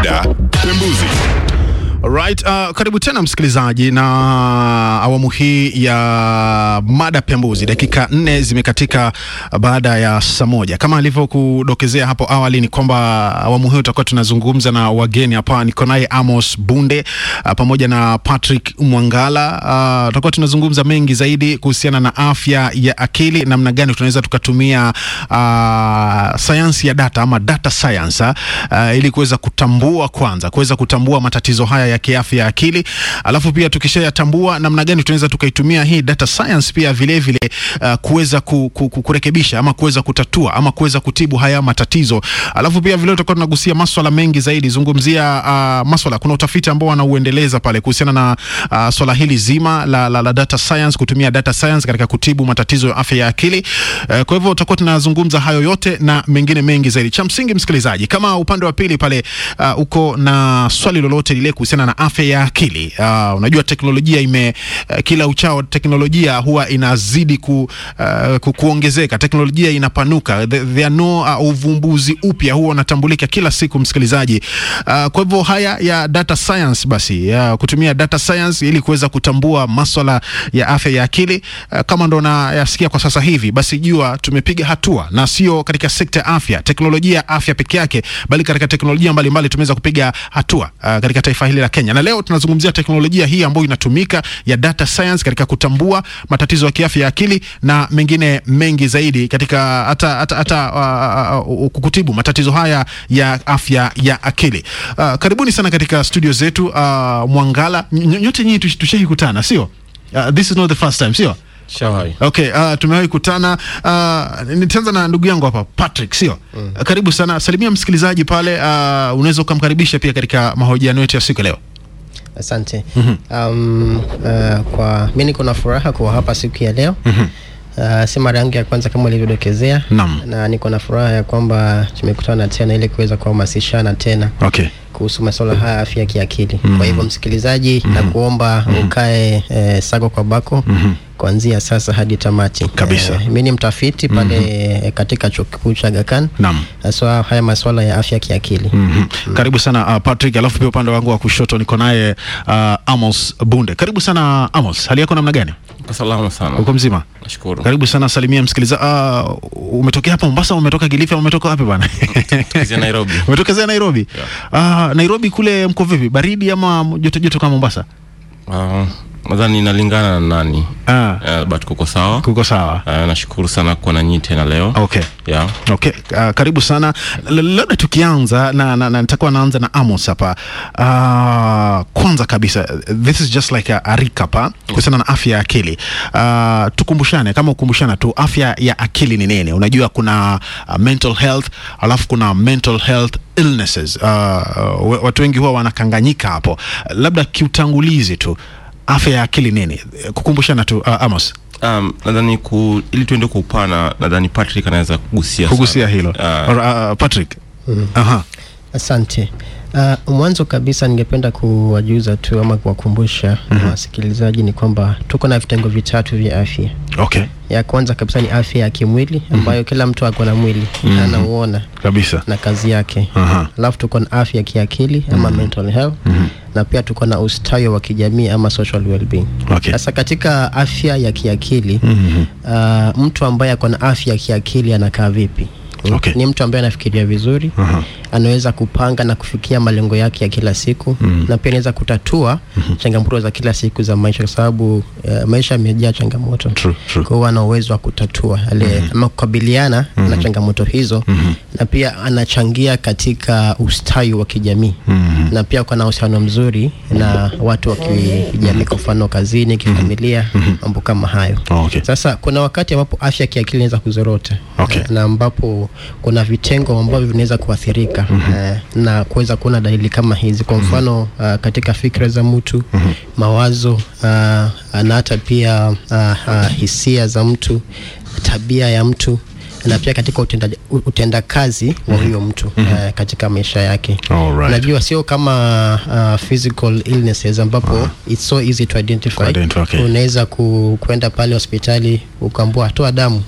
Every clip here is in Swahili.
Mada Pembuzi. Right, uh, karibu tena msikilizaji na awamu hii ya mada pembuzi. Dakika nne zimekatika baada ya saa moja. Kama alivyokudokezea hapo awali, ni kwamba awamu hii tutakuwa tunazungumza na wageni hapa. Niko naye Amos Bunde uh, pamoja na Patrick Mwangala. Uh, tutakuwa tunazungumza mengi zaidi kuhusiana na afya ya akili, namna gani tunaweza tukatumia uh, sayansi ya data ama data science uh, ili kuweza kutambua kwanza, kuweza kutambua matatizo haya ya kiafya ya akili, alafu pia tukishayatambua namna gani tunaweza tukaitumia hii data science pia vile vile uh, kuweza ku, ku, ku, kurekebisha ama kuweza kutatua ama kuweza kutibu haya matatizo. Alafu pia vile tutakuwa tunagusia maswala mengi zaidi, zungumzia uh, maswala, kuna utafiti ambao wanauendeleza pale kuhusiana na uh, swala hili zima la, la, la data science, kutumia data science katika kutibu matatizo ya afya ya akili. Uh, kwa hivyo tutakuwa tunazungumza hayo yote na mengine mengi zaidi. Cha msingi msikilizaji, kama upande wa pili pale uh, uko na swali lolote lile kuhusiana na afya ya akili uh, unajua teknolojia ime uh, kila uchao teknolojia huwa inazidi ku, uh, ku, kuongezeka, teknolojia inapanuka, there are no uh, uvumbuzi upya huwa unatambulika kila siku msikilizaji. Uh, kwa hivyo haya ya data science basi ya kutumia data science ili kuweza kutambua maswala ya afya ya akili uh, kama ndo nayasikia kwa sasa hivi, basi jua tumepiga hatua, na sio katika sekta ya afya, teknolojia ya afya peke yake, bali katika teknolojia mbalimbali tumeweza kupiga hatua uh, katika taifa hili la Kenya, na leo tunazungumzia teknolojia hii ambayo inatumika ya data science katika kutambua matatizo ya kiafya ya akili na mengine mengi zaidi katika hata hata, hata uh, uh, kutibu matatizo haya ya afya ya akili. Uh, karibuni sana katika studio zetu uh, Mwangala. Ny- Nyote nyinyi tush- tushaikutana, sio? Uh, this is not the first time, sio? Shawai. Okay, uh, tumewahi kutana. Uh, nitaanza na ndugu yangu hapa Patrick, sio? Mm. Uh, karibu sana. Salimia msikilizaji pale, uh, unaweza ukamkaribisha pia katika mahojiano yetu ya siku ya leo. Asante. Um, uh, kwa mi niko na furaha kuwa hapa siku ya leo. Uh, si mara yangu ya kwanza kama ulivyodokezea, Naam. na niko na furaha ya kwamba tumekutana tena ili kuweza kuhamasishana tena Okay. kuhusu masuala haya ya afya ya kiakili. Kwa hivyo msikilizaji, na kuomba ukae eh, sako kwa bako kuanzia sasa hadi tamati. Kabisa. Eh, mi ni mtafiti pale eh, katika chuo kikuu cha Aga Khan Naam. haswa haya masuala ya afya ya kiakili. Mhm. Karibu sana uh, Patrick, alafu pia upande wangu wa kushoto niko naye uh, Amos Bunde. Karibu sana Amos, hali yako namna gani? Kwa salama sana. Uko mzima? Nashukuru. Karibu sana, salimia msikiliza. Uh, umetokea hapa Mombasa, au umetoka Kilifi, au umetoka wapi bwana? Tukizia Nairobi. Umetokezea Nairobi? Uh, Nairobi kule mko vipi? Baridi ama joto joto kama Mombasa? Ah, nadhani inalingana na nani. Ah, Uh, but kuko sawa. kuko sawa. Uh, nashukuru sana kuwa na nyinyi tena leo. Okay. Yeah. Okay, uh, karibu sana. L- Labda tukianza na, na, na nitakuwa naanza na Amos hapa. Uh, kwanza kabisa this is just like a, a recap ha? kuhusiana na afya ya akili. Uh, tukumbushane kama ukumbushana tu afya ya akili ni nini? Unajua kuna uh, mental health alafu kuna mental health illnesses. Uh, uh, watu wengi huwa wanakanganyika hapo. Labda kiutangulizi tu afya ya akili nini? Kukumbushana tu uh, Amos. Um, nadhani ku, ili tuende kwa upana nadhani Patrick anaweza kugusia Kugusia sana. hilo. Ah, Or, uh, Patrick. Aha. Asante. Uh, mwanzo kabisa ningependa kuwajuza tu ama kuwakumbusha wasikilizaji ni kwamba tuko na vitengo vitatu vya afya. Okay. Ya kwanza kabisa ni afya ya kimwili ambayo kila mtu ako na mwili anauona Kabisa. na kazi yake. Aha. Alafu tuko na afya ya kiakili ama mental health na pia tuko na ustawi wa kijamii ama social well-being. Okay. Sasa katika afya ya kiakili uh, mtu ambaye ako na afya ya kiakili anakaa vipi? Okay. Ni mtu ambaye anafikiria vizuri anaweza kupanga na kufikia malengo yake ya kila siku na pia anaweza kutatua changamoto za kila siku za maisha, kwa sababu uh, maisha yamejaa changamoto. True, true. Kwa hiyo ana uwezo wa kutatua ale ama kukabiliana na changamoto hizo na pia anachangia katika ustawi wa kijamii na pia kuna uhusiano mzuri na watu wa kijamii, kwa mfano kazini, kifamilia, mambo kama hayo. Okay. Sasa kuna wakati ambapo afya ya kiakili inaweza kuzorota Okay. na ambapo kuna vitengo ambavyo vinaweza kuathirika eh, na kuweza kuona dalili kama hizi, kwa mfano uh, katika fikra za mtu mawazo uh, na hata pia uh, uh, hisia za mtu, tabia ya mtu na pia katika utenda, utendakazi wa huyo mtu eh, katika maisha yake Alright. najua sio kama uh, physical illnesses ambapo it's so easy to identify, Kuidentify, okay. unaweza ku, kwenda pale hospitali ukaambua toa damu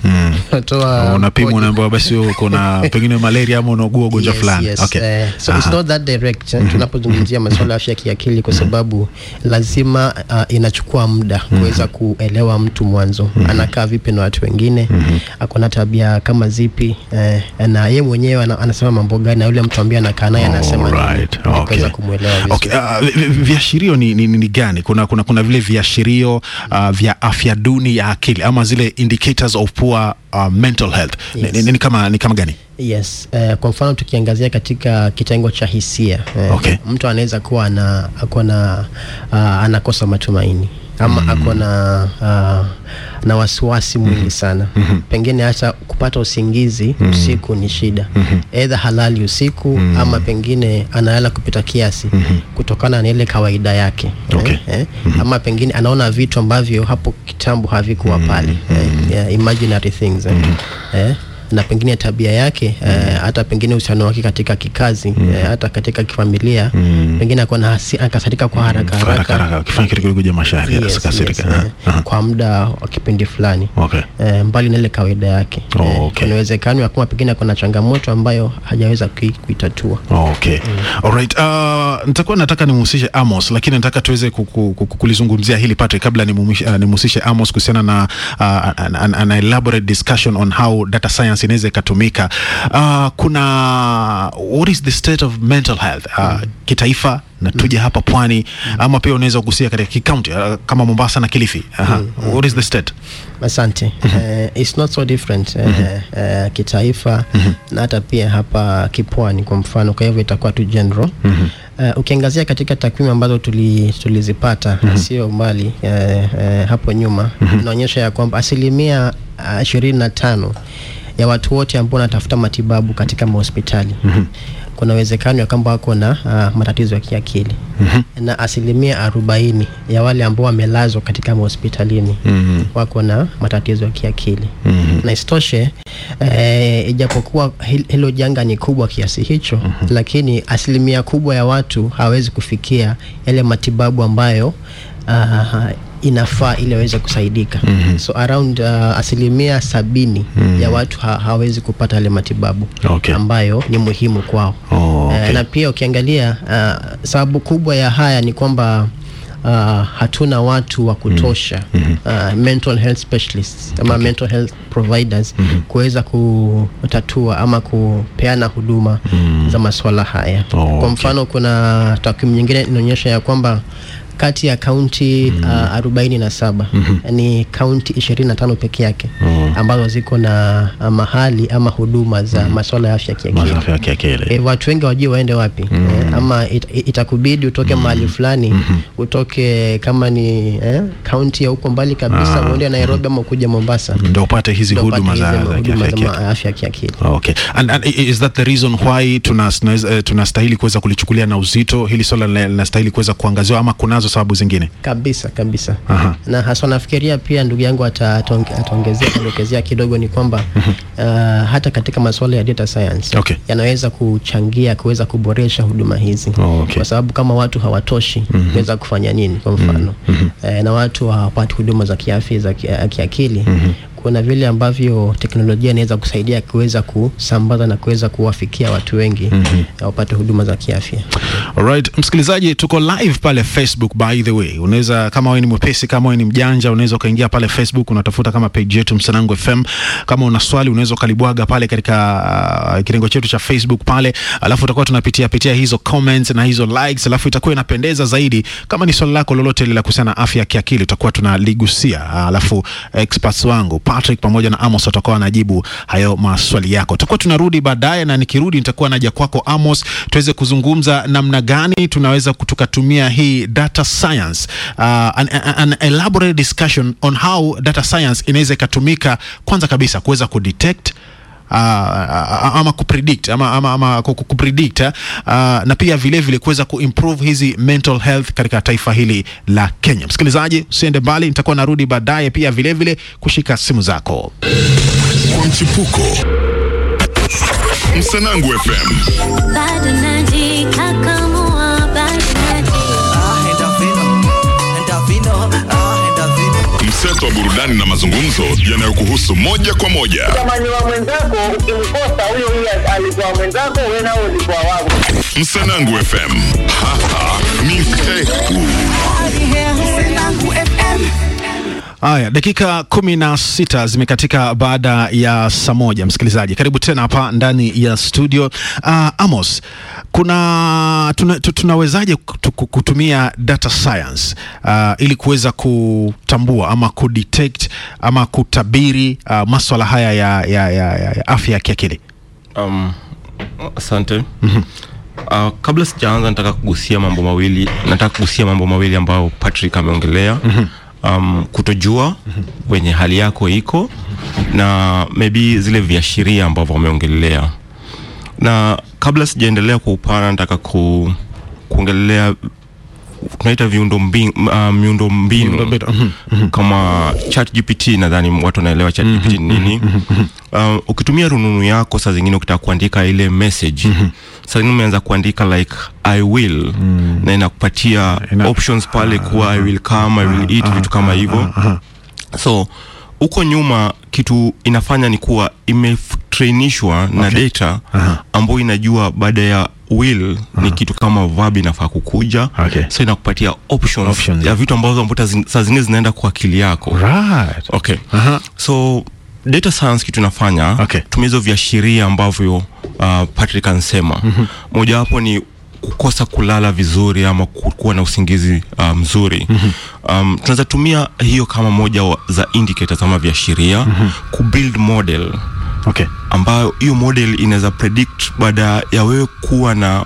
toa unapimwa kodi. unaambiwa basi uko na pengine malaria ama unaugua ugonjwa Yes, fulani yes. okay. Eh, so it's Aha. not that direct eh, tunapozungumzia masuala ya afya ya kiakili kwa sababu lazima uh, inachukua muda kuweza kuelewa mtu mwanzo anakaa vipi na watu wengine ako na tabia kama zipi eh, na ye mwenyewe ana, anasema mambo gani na yule mtu ambaye anakaa naye anasema nini, Alright, ili okay. kuweza kumwelewa vizuri. Okay, uh, vi- vi- viashirio ni, ni, ni, ni gani? Kuna, kuna, kuna vile viashirio uh, vya afya duni ya akili ama zile indicators of poor uh, mental health ni, Yes. ni, ni, kama, ni kama gani? Yes, eh, kwa mfano tukiangazia katika kitengo cha hisia eh, Okay. mtu anaweza kuwa ana, ako na uh, anakosa matumaini ama mm. ako na uh, na wasiwasi mwingi sana mm-hmm. pengine hata kupata usingizi mm-hmm. usiku ni shida mm-hmm. edha halali usiku mm-hmm. ama pengine analala kupita kiasi mm-hmm. kutokana na ile kawaida yake Okay. eh, eh, mm-hmm. ama pengine anaona vitu ambavyo hapo kitambo havikuwa pale mm-hmm. eh, yeah, imaginary things eh, eh, na pengine tabia yake eh, hata pengine uhusiano wake katika kikazi eh, hata katika kifamilia pengine akuwa na hasi- akasirika kwa haraka Haraka haraka haraka ukifanya kitu kidogo ja mashari Yes, kasirika. yes, Aha, eh, aha. kwa muda wa kipindi fulani Okay. eh, mbali na ile kawaida yake Oh, Eh, okay. kuna uwezekano ya kwamba pengine kuna changamoto ambayo hajaweza kui- kuitatua Okay. Alright. Uh, nitakuwa nataka nimhusishe Amos lakini nataka tuweze kuku- kuku- kulizungumzia hili Patrick kabla nimumishe- uh, nimhusishe Amos kuhusiana na uh, an, an, an elaborate discussion on how data science inaweza ikatumika. Uh, kuna what is the state of mental health uh, kitaifa na tuje hapa pwani ama pia unaweza kugusia katika kikaunti uh, kama Mombasa na Kilifi. Aha. What is the state? asante eh, it's not so different eh, eh, kitaifa na hata pia hapa kipwani kwa mfano kwa hivyo itakuwa tu general Uh, ukiangazia katika takwimu ambazo tuli, tulizipata sio mbali eh, eh, hapo nyuma inaonyesha ya kwamba asilimia ishirini na tano ya watu wote ambao wanatafuta matibabu katika mahospitali kuna uwezekano ya kwamba wako na uh, matatizo ya kiakili na asilimia arobaini ya wale ambao wamelazwa katika mahospitalini wako na matatizo ya kiakili na isitoshe eh, ijapokuwa hil- hilo janga ni kubwa kiasi hicho lakini asilimia kubwa ya watu hawawezi kufikia yale matibabu ambayo uh, inafaa ili waweze kusaidika so around uh, asilimia sabini ya watu ha hawezi kupata yale matibabu Okay. ambayo ni muhimu kwao Oh, okay. Eh, na pia ukiangalia uh, sababu kubwa ya haya ni kwamba uh, hatuna watu wa kutosha uh, mental health specialists ama mental health providers kuweza kutatua ama kupeana huduma za masuala haya Oh, kwa okay. mfano kuna takwimu nyingine inaonyesha ya kwamba kati ya kaunti uh, arobaini na saba ni kaunti ishirini na tano peke yake ambazo ziko na uh, mahali ama huduma za masuala ya afya kiakili Masafa ya kiakili. e, watu wengi wajue waende wapi eh, ama it, it- itakubidi utoke mahali fulani utoke kama ni eh, kaunti ya huko mbali kabisa uende Nairobi ama ukuja Mombasa Ndio upate hizi ndio upate huduma za, hizi za huduma kiafya za ma- afya ya kiakili Okay. And, and i- is that the reason why tunastahili tuna tunastahili kuweza kulichukulia na uzito hili swala lina- linastahili kuweza kuangaziwa ama kunazo sababu zingine? kabisa kabisa Aha. na haswa nafikiria pia ndugu yangu ata- ataonge- ataongezea atadokezea kidogo ni kwamba uh, hata katika masuala ya data science Okay. yanaweza kuchangia kuweza kuboresha huduma hizi Oh, okay. kwa sababu kama watu hawatoshi kuweza kufanya nini kwa mfano eh, na watu hawapati huduma za kiafya za ki- eh, kiakili kuna vile ambavyo teknolojia inaweza kusaidia kuweza kusambaza na kuweza kuwafikia watu wengi na wapate huduma za kiafya Alright, msikilizaji, tuko live pale Facebook by the way. Unaweza kama wewe ni mwepesi, kama wewe ni mjanja, unaweza ukaingia pale Facebook unatafuta kama page yetu Msanangu FM. Kama una swali unaweza ukalibwaga pale katika uh, kirengo chetu cha Facebook pale, alafu utakuwa tunapitia pitia hizo comments na hizo likes, alafu itakuwa inapendeza zaidi. Kama ni swali lako lolote lile la kuhusiana na afya ya kiakili, tutakuwa tunaligusia, alafu experts wangu Patrick pamoja na Amos watakuwa wanajibu hayo maswali yako. Tutakuwa tunarudi baadaye, na nikirudi nitakuwa naja kwako Amos, tuweze kuzungumza namna gani tunaweza tukatumia hii data science uh, an, an, an elaborate discussion on how data science inaweza ikatumika kwanza kabisa kuweza kudetect Uh, ama kupredict ama, ama, ama ku- ku- kupredict uh, na pia vile vile kuweza kuimprove hizi mental health katika taifa hili la Kenya. Msikilizaji, usiende mbali, nitakuwa narudi baadaye pia vile vile kushika simu zako. kwa mchipuko. Msanangu FM bado najikakamua, bado mseto wa burudani na mazungumzo yanayokuhusu moja kwa moja. Jamani wa mwenzako ukimkosa huyo huyo alikuwa mwenzako, wewe nao ulikuwa wako. Msanangu FM hapa ni peku. Haya, dakika kumi na sita zimekatika baada ya saa moja. Msikilizaji, karibu tena hapa ndani ya studio. Uh, Amos, kuna tuna, tu- tunawezaje kutu- kutumia data science uh, ili kuweza kutambua ama kudetect ama kutabiri uh, maswala haya ya, ya, ya, ya, ya afya ya kiakili? Um, asante. Uh, kabla sijaanza nataka kugusia mambo mawili nataka kugusia mambo mawili ambayo Patrick ameongelea um, kutojua wenye hali yako iko na maybe zile viashiria ambavyo wameongelea na kabla sijaendelea kwa upana nataka ku, kuongelea tunaita viundo mbinu, uh, miundo mbinu Miundombinu, mhm, kama ChatGPT nadhani watu wanaelewa ChatGPT ni nini. Uh, ukitumia rununu yako saa zingine ukitaka kuandika ile message saa zingine umeanza kuandika like I will na inakupatia Ina- options pale kuwa I will come, I will eat vitu kama hivyo so huko nyuma kitu inafanya ni kuwa imetrainishwa na Okay. data ambayo inajua baada ya will ni kitu kama verb inafaa kukuja Okay. so inakupatia options, Options. ya vitu ambazo ambazo zi- saa zingine zinaenda kwa akili yako Right. okay Aha. so data science kitu inafanya Okay. tumia hizo viashiria ambavyo uh, Patrick ansema mojawapo ni kukosa kulala vizuri ama ku- kuwa na usingizi uh, mzuri um, tunaweza tumia hiyo kama moja wa, za indicators ama viashiria kubuild model Okay. ambayo hiyo model inaweza predict baada ya wewe kuwa na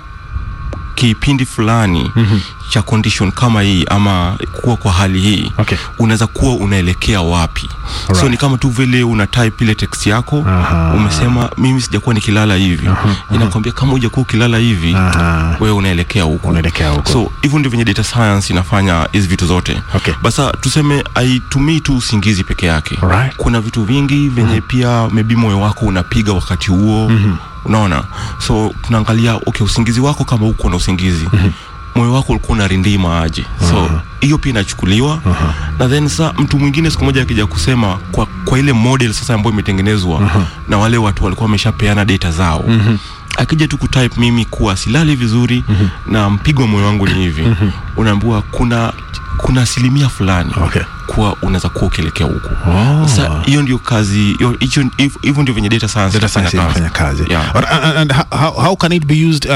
kipindi fulani mm-hmm. cha condition kama hii ama kuwa kwa hali hii Okay. unaweza kuwa unaelekea wapi so Alright. ni kama tu vile una type ile text yako Aha. umesema mimi sijakuwa nikilala hivi inakwambia kama hujakuwa ukilala hivi Aha. wewe unaelekea huko Unaelekea huko. so hivyo ndio venye data science inafanya hizi vitu zote Okay. basa tuseme haitumii tu usingizi peke yake Alright. kuna vitu vingi venye pia maybe moyo wako unapiga wakati huo unaona so tunaangalia okay usingizi wako kama uko na usingizi moyo wako ulikuwa unarindima aje so hiyo pia inachukuliwa na then sa mtu mwingine siku moja akija kusema kwa, kwa ile model sasa ambayo imetengenezwa na wale watu walikuwa wameshapeana data zao akija tu kutype mimi kuwa silali vizuri na mpigo wa moyo wangu ni hivi unaambiwa kuna kuna asilimia fulani Okay. kuwa unaweza kuwa ukielekea huku Oh. sasa hiyo ndio kazi hiyo- hicho- hivyo hivyo ndio venye data science data science inafanya inafanya kazi Yeah. But, and, and how, how can it be used uh,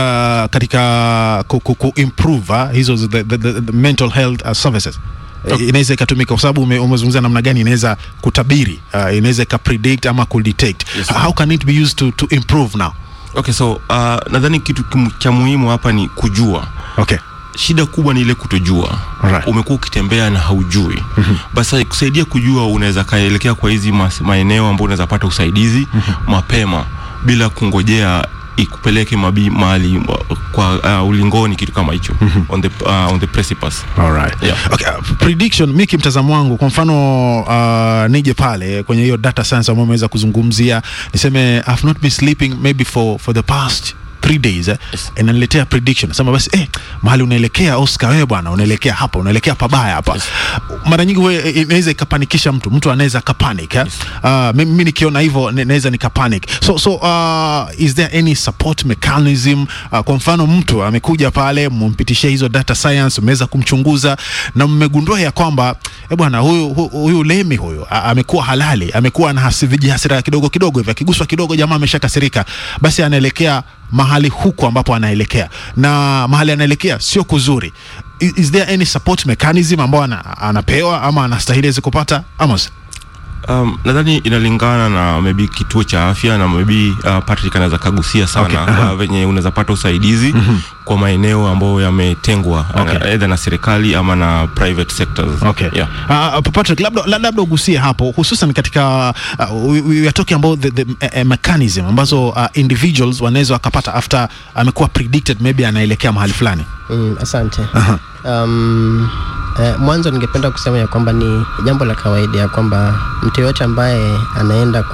katika ku, ku, ku improve uh, hizo the, the, the, the mental health uh, services Okay. inaweza ikatumika kwa sababu ume- umezungumzia namna gani inaweza kutabiri uh, inaweza ikapredict ama kudetect Yes, how can it be used to, to improve now okay so uh, nadhani kitu kim- cha muhimu hapa ni kujua okay shida kubwa ni ile kutojua Alright. umekuwa ukitembea na haujui mm-hmm. basi kusaidia kujua unaweza kaelekea kwa hizi mas- maeneo ambayo unaweza pata usaidizi mm-hmm. mapema bila kungojea ikupeleke mabi mahali uh, kwa uh, ulingoni kitu kama hicho mm-hmm. on the uh, on the precipice Alright. Yeah. Okay, uh, prediction mi kimtazamo wangu kwa mfano uh, nije pale kwenye hiyo data science ambayo umeweza kuzungumzia niseme I've not been sleeping maybe for, for the past three days eh, Yes. inaniletea prediction nasema basi eh, mahali unaelekea Oscar wewe bwana unaelekea hapa unaelekea pabaya hapa mara nyingi we inaweza ikapanikisha mtu mtu anaweza akapanic eh? uh, mimi mimi nikiona hivyo ne- naweza nikapanic so so uh, is there any support mechanism uh, kwa mfano mtu amekuja pale mmpitishia hizo data science umeweza kumchunguza na mmegundua ya kwamba eh bwana huyu hu- huyu lemi huyu a- amekuwa halali amekuwa na hasi- vijihasira kidogo kidogo hivi akiguswa kidogo jamaa ameshakasirika basi anaelekea mahali huko ambapo anaelekea na mahali anaelekea sio kuzuri is, is there any support mechanism ambao ana, anapewa ama anastahili aweze kupata Amos Um, nadhani inalingana na maybe kituo cha afya na maybe uh, Patrick anaweza kagusia sana Okay, okay. uh, venye unaweza pata usaidizi mm-hmm. kwa maeneo ambayo yametengwa Okay. okay. either na serikali ama na private sectors Okay. yeah. Uh, Patrick, labda la- labda ugusie hapo hususan katika uh, we, we are talking about the, the uh, mechanism ambazo uh, individuals wanaweza wakapata after amekuwa predicted maybe anaelekea mahali fulani. Mm, asante. Um, Eh, mwanzo ningependa kusema ya kwamba ni jambo la kawaida ya kwamba mtu yoyote ambaye anaenda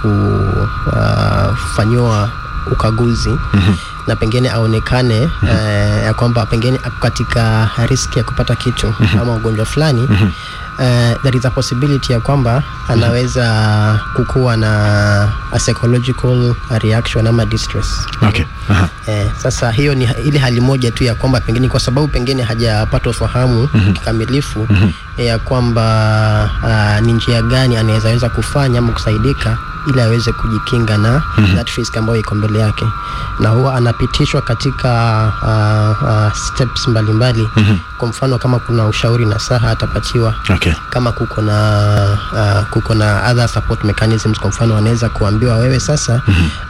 kufanyiwa ukaguzi mm-hmm. na pengine aonekane mm-hmm. eh, ya kwamba pengine ako katika riski ya kupata kitu mm-hmm. ama ugonjwa fulani mm-hmm. Uh, there is a possibility ya kwamba anaweza kukuwa na a psychological reaction ama distress Okay. Aha. Eh, sasa hiyo ni ile hali moja tu ya kwamba pengine kwa sababu pengine hajapata ufahamu mm-hmm. kikamilifu mm-hmm. ya kwamba uh, ni njia gani anaweza weza kufanya ama kusaidika ili aweze kujikinga na mm-hmm. that risk ambayo iko mbele yake na huwa anapitishwa katika uh, uh, steps mbalimbali mm-hmm. kwa mfano kama kuna ushauri na saha atapatiwa Okay. kama kuko na uh, kuko na other support mechanisms kwa mfano wanaweza kuambiwa wewe sasa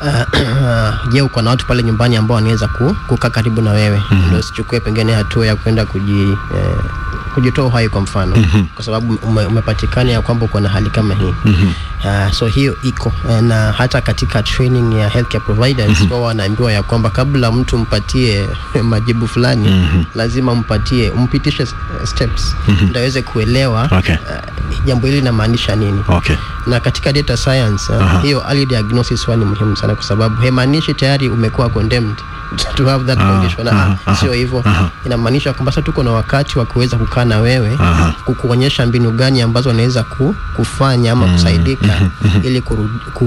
uh, je uko na watu pale nyumbani ambao wanaweza ku, kukaa karibu na wewe mm-hmm. ndio usichukue pengine hatua ya kwenda kuji eh, kujitoa uhai kwa mfano mm-hmm. kwa sababu ume, umepatikana ya kwamba uko na hali kama hii mm-hmm. uh, so hiyo iko Eh, na hata katika training ya healthcare providers mm-hmm. wao wanaambiwa ya kwamba kabla mtu mpatie majibu fulani mm-hmm. lazima mpatie umpitishe s- steps mm-hmm. ndio aweze kuelewa Okay. uh, jambo hili linamaanisha nini Okay. na katika data science uh, Aha. hiyo early diagnosis huwa ni muhimu sana kwa sababu haimaanishi tayari umekuwa condemned to have that condition aha, ah, sio hivyo inamaanisha kwamba sasa tuko na wakati wa kuweza kukaa na wewe kukuonyesha mbinu gani ambazo unaweza ku, kufanya ama kusaidika ili kuru, ku,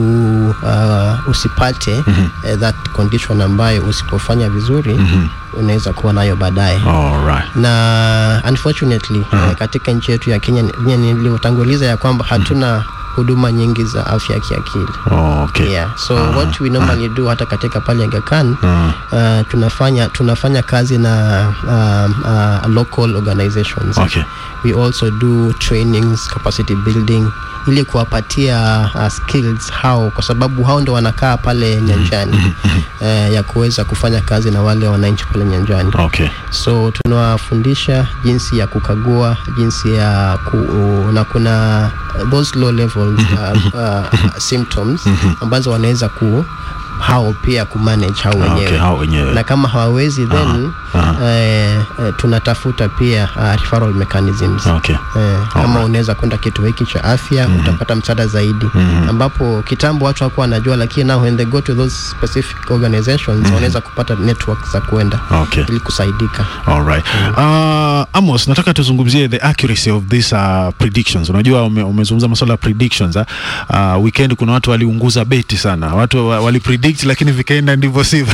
uh, usipate uh, that condition ambayo usipofanya vizuri unaweza kuwa nayo baadaye All right. na unfortunately uh-huh. katika nchi yetu ya Kenya ni- nilivyotanguliza ya kwamba hatuna huduma nyingi za afya ya kiakili Okay. yeah. so what we normally do hata katika pale Aga Khan uh, tunafanya tunafanya kazi na um, uh, local organizations Okay. we also do trainings capacity building ili kuwapatia uh, skills hao kwa sababu hao ndo wanakaa pale nyanjani uh, ya kuweza kufanya kazi na wale wananchi pale nyanjani Okay. so tunawafundisha jinsi ya kukagua jinsi ya ku, na kuna uh, those low levels uh, uh, symptoms ambazo wanaweza ku hao pia kumanage hao Ah, wenyewe okay, hao wenyewe. na kama hawawezi then eh, eh, tunatafuta pia uh, referral mechanisms Okay. Eh, kama unaweza kwenda kituo hiki cha afya utapata msaada zaidi ambapo kitambo watu hawakuwa wanajua lakini now when they go to those specific organizations wanaweza kupata network za kuenda Okay. ili kusaidika All right. Uh, Amos, nataka tuzungumzie the accuracy of these uh, predictions. Unajua ume, umezungumza masuala ya predictions. Uh, uh, weekend kuna watu waliunguza beti sana. Watu wa- walipredict lakini vikaenda ndivyo sivyo.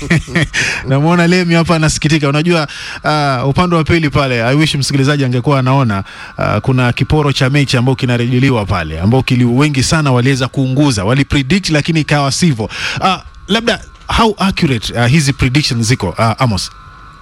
Namuona Lemi hapa anasikitika. Unajua uh, upande wa pili pale I wish msikilizaji angekuwa anaona uh, kuna kiporo cha mechi ambao kinarejelewa pale ambao kili wengi sana waliweza kuunguza. Walipredict lakini ikawa sivyo. Uh, labda how accurate uh, hizi predictions ziko uh, Amos?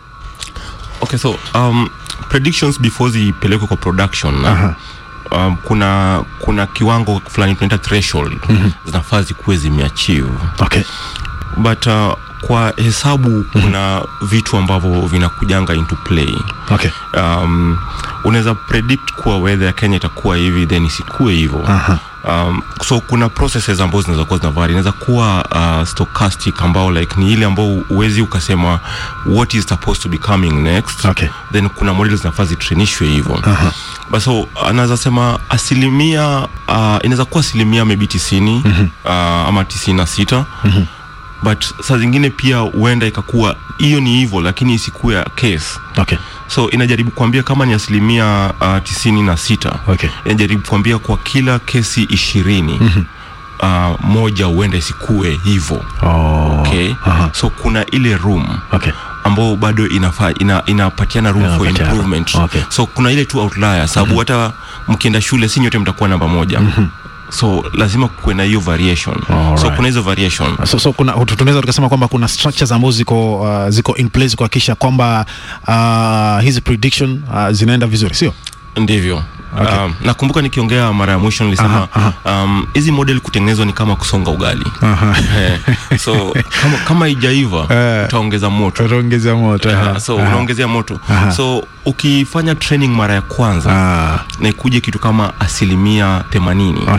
okay so um, predictions before zipelekwe kwa production na um, kuna kuna kiwango fulani tunaita threshold zinafaa zikuwe zimeachieve Okay. but uh, kwa hesabu kuna vitu ambavyo vinakujanga into play Okay. um, unaweza predict kuwa weather ya kenya itakuwa hivi then isikuwe hivyo Aha. um, so kuna processes ambazo zinaweza kuwa zinavari inaweza kuwa uh, stochastic ambao like ni ile ambao uwezi ukasema what is supposed to be coming next Okay. then kuna model zinafaa zitrenishwe hivyo uh-huh. but so anaweza sema asilimia uh, inaweza kuwa asilimia maybe tisini mm-hmm. uh, ama tisini na sita mm-hmm. but saa zingine pia huenda ikakuwa hiyo ni hivyo lakini isikuwe ya case Okay. so inajaribu kuambia kama ni asilimia uh, tisini na sita Okay. inajaribu kuambia kwa kila kesi ishirini mm-hmm. uh, moja huenda isikue hivyo Oh. okay? Aha. so kuna ile room Okay. ambao bado inafaa ina, inapatiana room for Inapatiana. improvement Okay. so kuna ile tu outlier sababu hata mkienda shule si nyote mtakuwa namba moja so lazima kuwe na hiyo variation so Alright. kuna hizo variation So, so kuna tu- tunaweza tukasema kwamba kuna structures ambazo ziko uh, ziko in place kuhakikisha kwamba uh, hizi prediction uh, zinaenda vizuri, sio? ndivyo Okay. um, nakumbuka nikiongea mara ya mwisho nilisema um, hizi model kutengenezwa ni kama kusonga ugali Eh, so kama, kama ijaiva Eh. utaongeza moto Tutaongeza moto. Ah, so unaongezea moto Aha. so ukifanya training mara ya kwanza Ah, na ikuje kitu kama asilimia themanini Okay.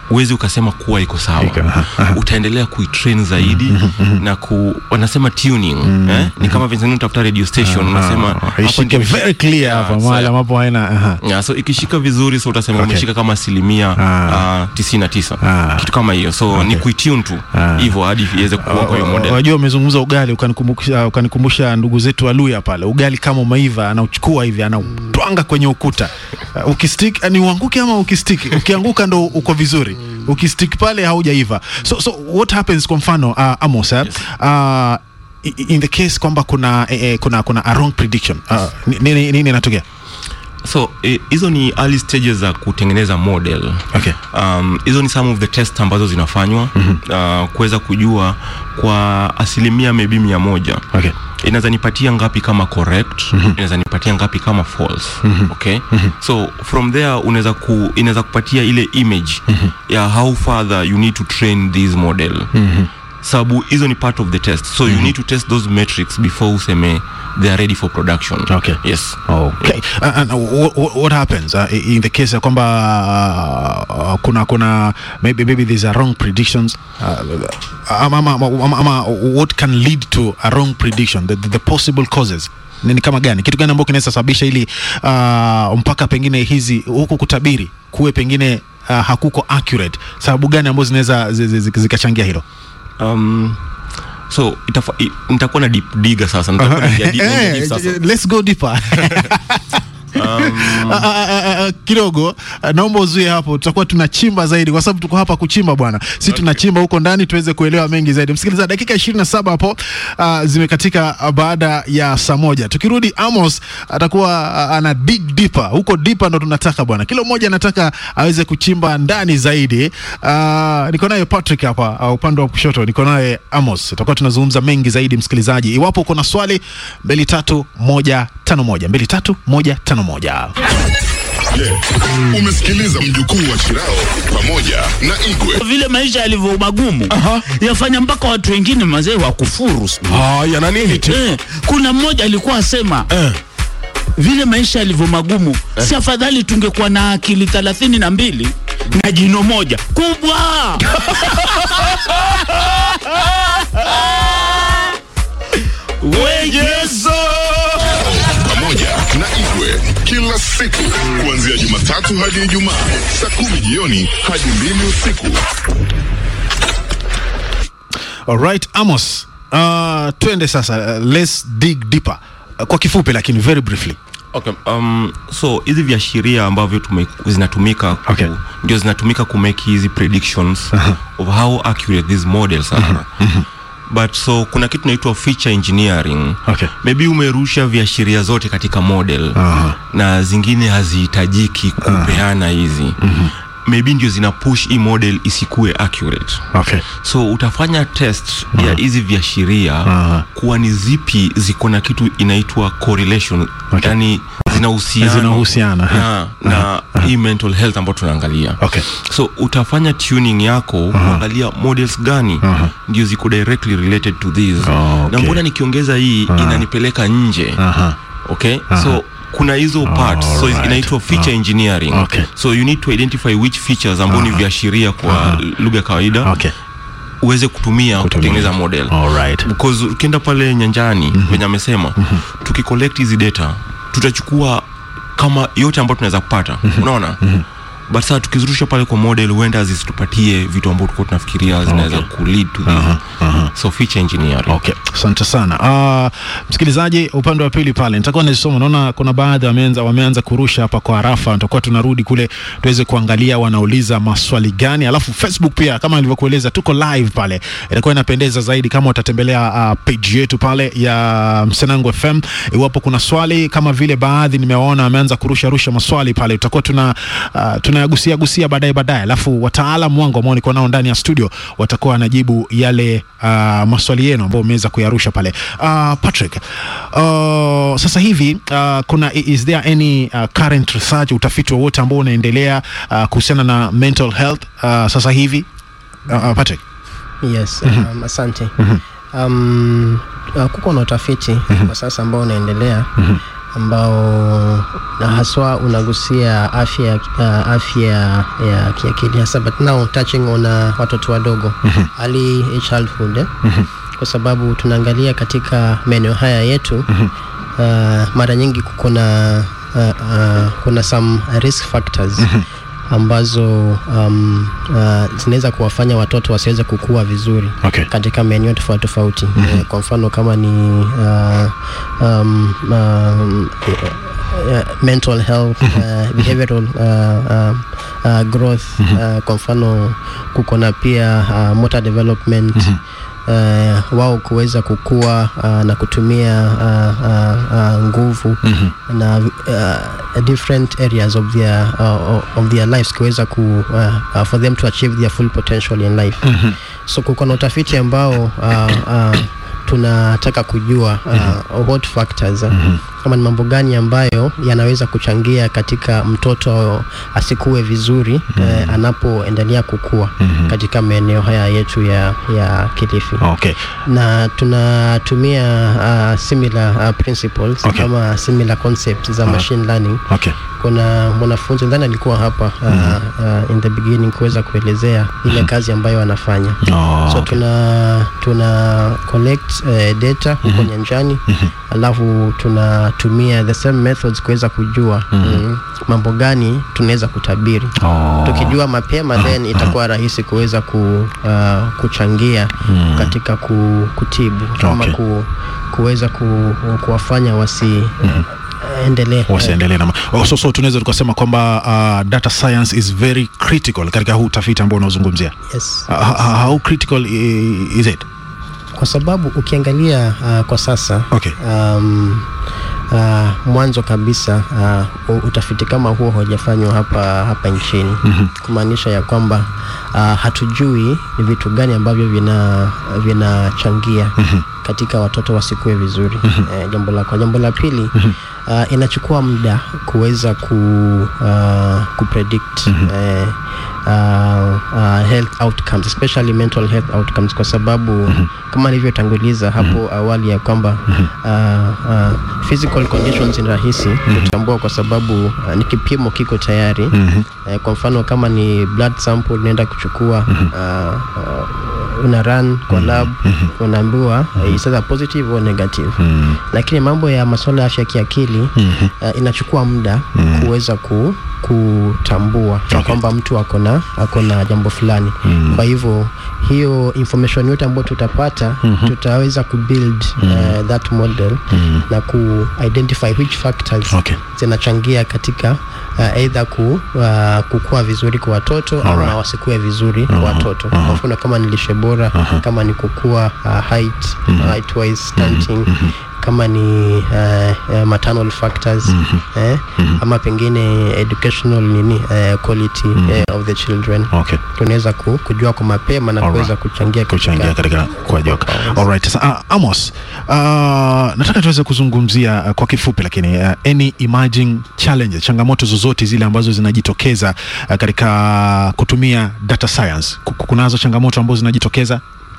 uwezi ukasema kuwa iko sawa Iko, aha, aha. utaendelea kuitrain zaidi na ku wanasema tuning eh? ni kama vile unatafuta radio station unasema Ah, hapa ishike ndio very clear Ah, hapa so- mahali ambapo haina aha. Yeah, so ikishika vizuri so utasema Okay. umeshika kama asilimia Ah. uh, tisini na tisa Ah. kitu kama hiyo so ni kuitune tu Ah. hivyo hadi iweze kuwa kwa hiyo model Wajua umezungumza ugali ukanikumbusha ukanikumbusha ndugu zetu Waluya pale. Ugali kama umeiva anauchukua hivi anautwanga kwenye ukuta. Uh, ukistick ni uanguke ama ukistick. Ukianguka ndo uko vizuri. Ukistick pale haujaiva. So so what happens kwa mfano uh, Amos eh? uh, i- in the case kwamba kuna eh, eh, kuna kuna a wrong prediction. Uh, ni- nini nini inatokea? so eh, hizo ni early stages za kutengeneza model Okay. um, hizo ni some of the test ambazo zinafanywa uh, kuweza kujua kwa asilimia maybe mia moja Okay. inaweza nipatia ngapi kama correct inaweza nipatia ngapi kama false okay so from there unaweza ku inaweza kupatia ile image ya how further you need to train this model sababu hizo ni part of the test so you need to test those metrics before useme they are ready for production Okay. yes Okay. Uh, and what, what, what happens uh, in the case ya kwamba uh, kuna kuna maybe maybe there's a wrong predictions uh, ama, ama, ama, ama what can lead to a wrong prediction the, the, the possible causes ni ni kama gani kitu gani ambacho kinaweza sababisha ili uh, mpaka pengine hizi huku kutabiri kuwe pengine uh, hakuko accurate sababu gani ambazo zinaweza zi- zi- zi- zikachangia hilo um, so itafa, i, nitakuwa na deep diga sasa nitakuwa naingia deep- naingia deep Eh, sasa let's go deeper Ah, ah, ah, ah, kidogo ah, naomba uzuie hapo tutakuwa tunachimba zaidi kwa sababu tuko hapa kuchimba bwana si tunachimba huko ndani tuweze kuelewa mengi zaidi msikilizaji dakika 27 hapo uh, zimekatika ah, baada ya saa moja tukirudi amos atakuwa ah, ana dig deeper huko deeper ndo tunataka bwana kila mmoja anataka aweze kuchimba ndani zaidi uh, niko naye patrick hapa uh, upande wa kushoto niko naye amos tutakuwa tunazungumza mengi zaidi msikilizaji iwapo uko na swali mbili tatu moja tano moja mbili tatu moja tano moja Je, umesikiliza mjukuu wa Shirao pamoja na Igwe? vile maisha yalivyo magumu yafanya mpaka watu wengine mazee wa kufuru Haya, na nini tu? eh, kuna mmoja alikuwa asema vile maisha yalivyo magumu si afadhali tungekuwa na akili thelathini na mbili na jino moja kubwa wejezo pamoja na Igwe kila siku kuanzia Jumatatu hadi Ijumaa saa kumi jioni hadi mbili usiku. Alright, Amos, uh, twende sasa, uh, let's dig deeper. Uh, kwa kifupi lakini very briefly. Okay, um, so hizi viashiria ambavyo tume, zinatumika ku, Okay. ndio zinatumika ku make hizi predictions of how accurate these models are but so kuna kitu naitwa feature engineering Okay. maybe umerusha viashiria zote katika model Aha. na zingine hazihitajiki kupeana hizi maybe ndio zina push hii model isikue accurate Okay. so utafanya test ya hizi viashiria Aha. kuwa ni zipi ziko na kitu inaitwa correlation Okay. yani zinahusiana Zinahusiana, na, na hii mental health ambayo tunaangalia Okay. so utafanya tuning yako kuangalia models gani ndio ziko directly related to this Oh, okay. na mbona nikiongeza hii inanipeleka nje Aha. okay so kuna hizo parts so alright. inaitwa feature engineering Okay. so you need to identify which features ambao ni viashiria kwa lugha ya kawaida Okay. uweze kutumia kutengeneza model Alright. because ukienda pale nyanjani venye amesema tukicollect hizi data tutachukua kama yote ambayo tunaweza kupata unaona but sasa tukizirusha pale kwa model huenda zisitupatie vitu ambavyo tulikuwa tunafikiria zinaweza kulead to this so feature engineering Okay, asante sana. Uh, msikilizaji, upande wa pili pale nitakuwa nazisoma, naona kuna baadhi wameanza wameanza kurusha hapa kwa harafa, tutakuwa tunarudi kule tuweze kuangalia wanauliza maswali gani, alafu Facebook pia kama nilivyokueleza tuko live pale, itakuwa inapendeza zaidi kama utatembelea uh, page yetu pale ya Msenangu FM. Iwapo kuna swali kama vile baadhi nimewaona wameanza kurusha rusha maswali pale, tutakuwa tuna uh, tunayagusia gusia baadaye baadaye, alafu wataalamu wangu ambao niko nao ndani ya studio watakuwa wanajibu yale uh, maswali yenu ambayo umeweza kuyarusha pale. Uh, Patrick, uh, sasa hivi uh, kuna is there any uh, current research utafiti wowote ambao unaendelea uh, kuhusiana na mental health uh, sasa hivi uh, uh, Patrick? yes um, asante um, uh, kuko na utafiti kwa sasa ambao unaendelea ambao na haswa unagusia afya ya- uh, afya ya kiakili hasa but now touching on uh, watoto wadogo early childhood eh? kwa sababu tunaangalia katika maeneo haya yetu uh, mara nyingi kuna uh, uh, kuna some risk factors ambazo um, uh, zinaweza kuwafanya watoto wasiweze kukua vizuri Okay. katika maeneo tofauti tofauti Eh, kwa mfano kama ni uh, um, um, uh, mental health uh, behavioral uh, uh, uh, growth uh, kwa mfano kuko na pia uh, motor development Uh, wao kuweza kukua uh, na kutumia uh, uh, uh, nguvu na uh, different areas of their, uh, of their lives kuweza ku, uh, uh, for them to achieve their full potential in life so kuko na utafiti ambao uh, uh, tunataka kujua uh, what factors uh, kama ni mambo gani ambayo yanaweza kuchangia katika mtoto asikue vizuri eh, anapoendelea kukua katika maeneo haya yetu ya, ya Kilifi Okay. na tunatumia uh, similar uh, principles Okay. kama similar concepts za machine learning Okay. kuna mwanafunzi ndani alikuwa hapa uh, uh, in the beginning kuweza kuelezea ile kazi ambayo anafanya Oh, so okay. tuna tuna collect uh, data huko nyanjani alafu tunatumia the same methods kuweza kujua mm, mambo gani tunaweza kutabiri Oh. tukijua mapema then itakuwa rahisi kuweza ku, uh, kuchangia katika ku, kutibu ama Okay. ku, kuweza ku, kuwafanya wasi endelee wasiendelee na ma- oh, so, so tunaweza tukasema kwamba uh, data science is very critical katika huu utafiti ambao unaozungumzia yes. uh, how, how critical i- is it kwa sababu ukiangalia uh, kwa sasa Okay. um, uh, mwanzo kabisa uh, u- utafiti kama huo haujafanywa hapa hapa nchini mm-hmm. kumaanisha ya kwamba uh, hatujui ni vitu gani ambavyo vina vinachangia mm-hmm. katika watoto wasikue vizuri mm-hmm. eh, jambo la kwa jambo la pili mm-hmm. uh, inachukua muda kuweza ku, uh, kupredict mm-hmm. eh, uh, uh, health outcomes especially mental health outcomes kwa sababu mm-hmm. kama nilivyotanguliza hapo mm-hmm. awali ya kwamba mm-hmm. uh, uh, physical conditions ni rahisi mm-hmm. kutambua kwa sababu uh, ni kipimo kiko tayari mm-hmm. eh, kwa mfano kama ni blood sample unaenda kuchukua mm-hmm. uh, uh, una run kwa lab mm-hmm. unaambiwa uh, is either positive or negative mm-hmm. lakini mambo ya masuala ya afya ya kiakili mm-hmm. uh, inachukua muda mm-hmm. kuweza ku, kutambua okay. kwamba mtu ako na ako na jambo fulani mm-hmm. kwa hivyo hiyo information yote ambayo tutapata mm-hmm. tutaweza kubuild mm-hmm. uh, that model mm-hmm. na ku identify which factors Okay. zinachangia katika uh, either ku, uh, kukua vizuri kwa watoto Alright. ama wasikue vizuri kwa watoto kwa mfano kama ni lishe bora kama ni kukua uh, height height wise stunting kama ni uh, uh, maternal factors eh, ama pengine educational nini uh, quality uh, of the children okay tunaweza ku, kujua kwa mapema na Alright. kuweza kuchangia kuchangia katika katika kuajoka alright sasa uh, amos uh, nataka tuweze kuzungumzia uh, kwa kifupi lakini uh, any emerging challenges changamoto zozote zile ambazo zinajitokeza uh, katika kutumia data science Ku- kunazo changamoto ambazo zinajitokeza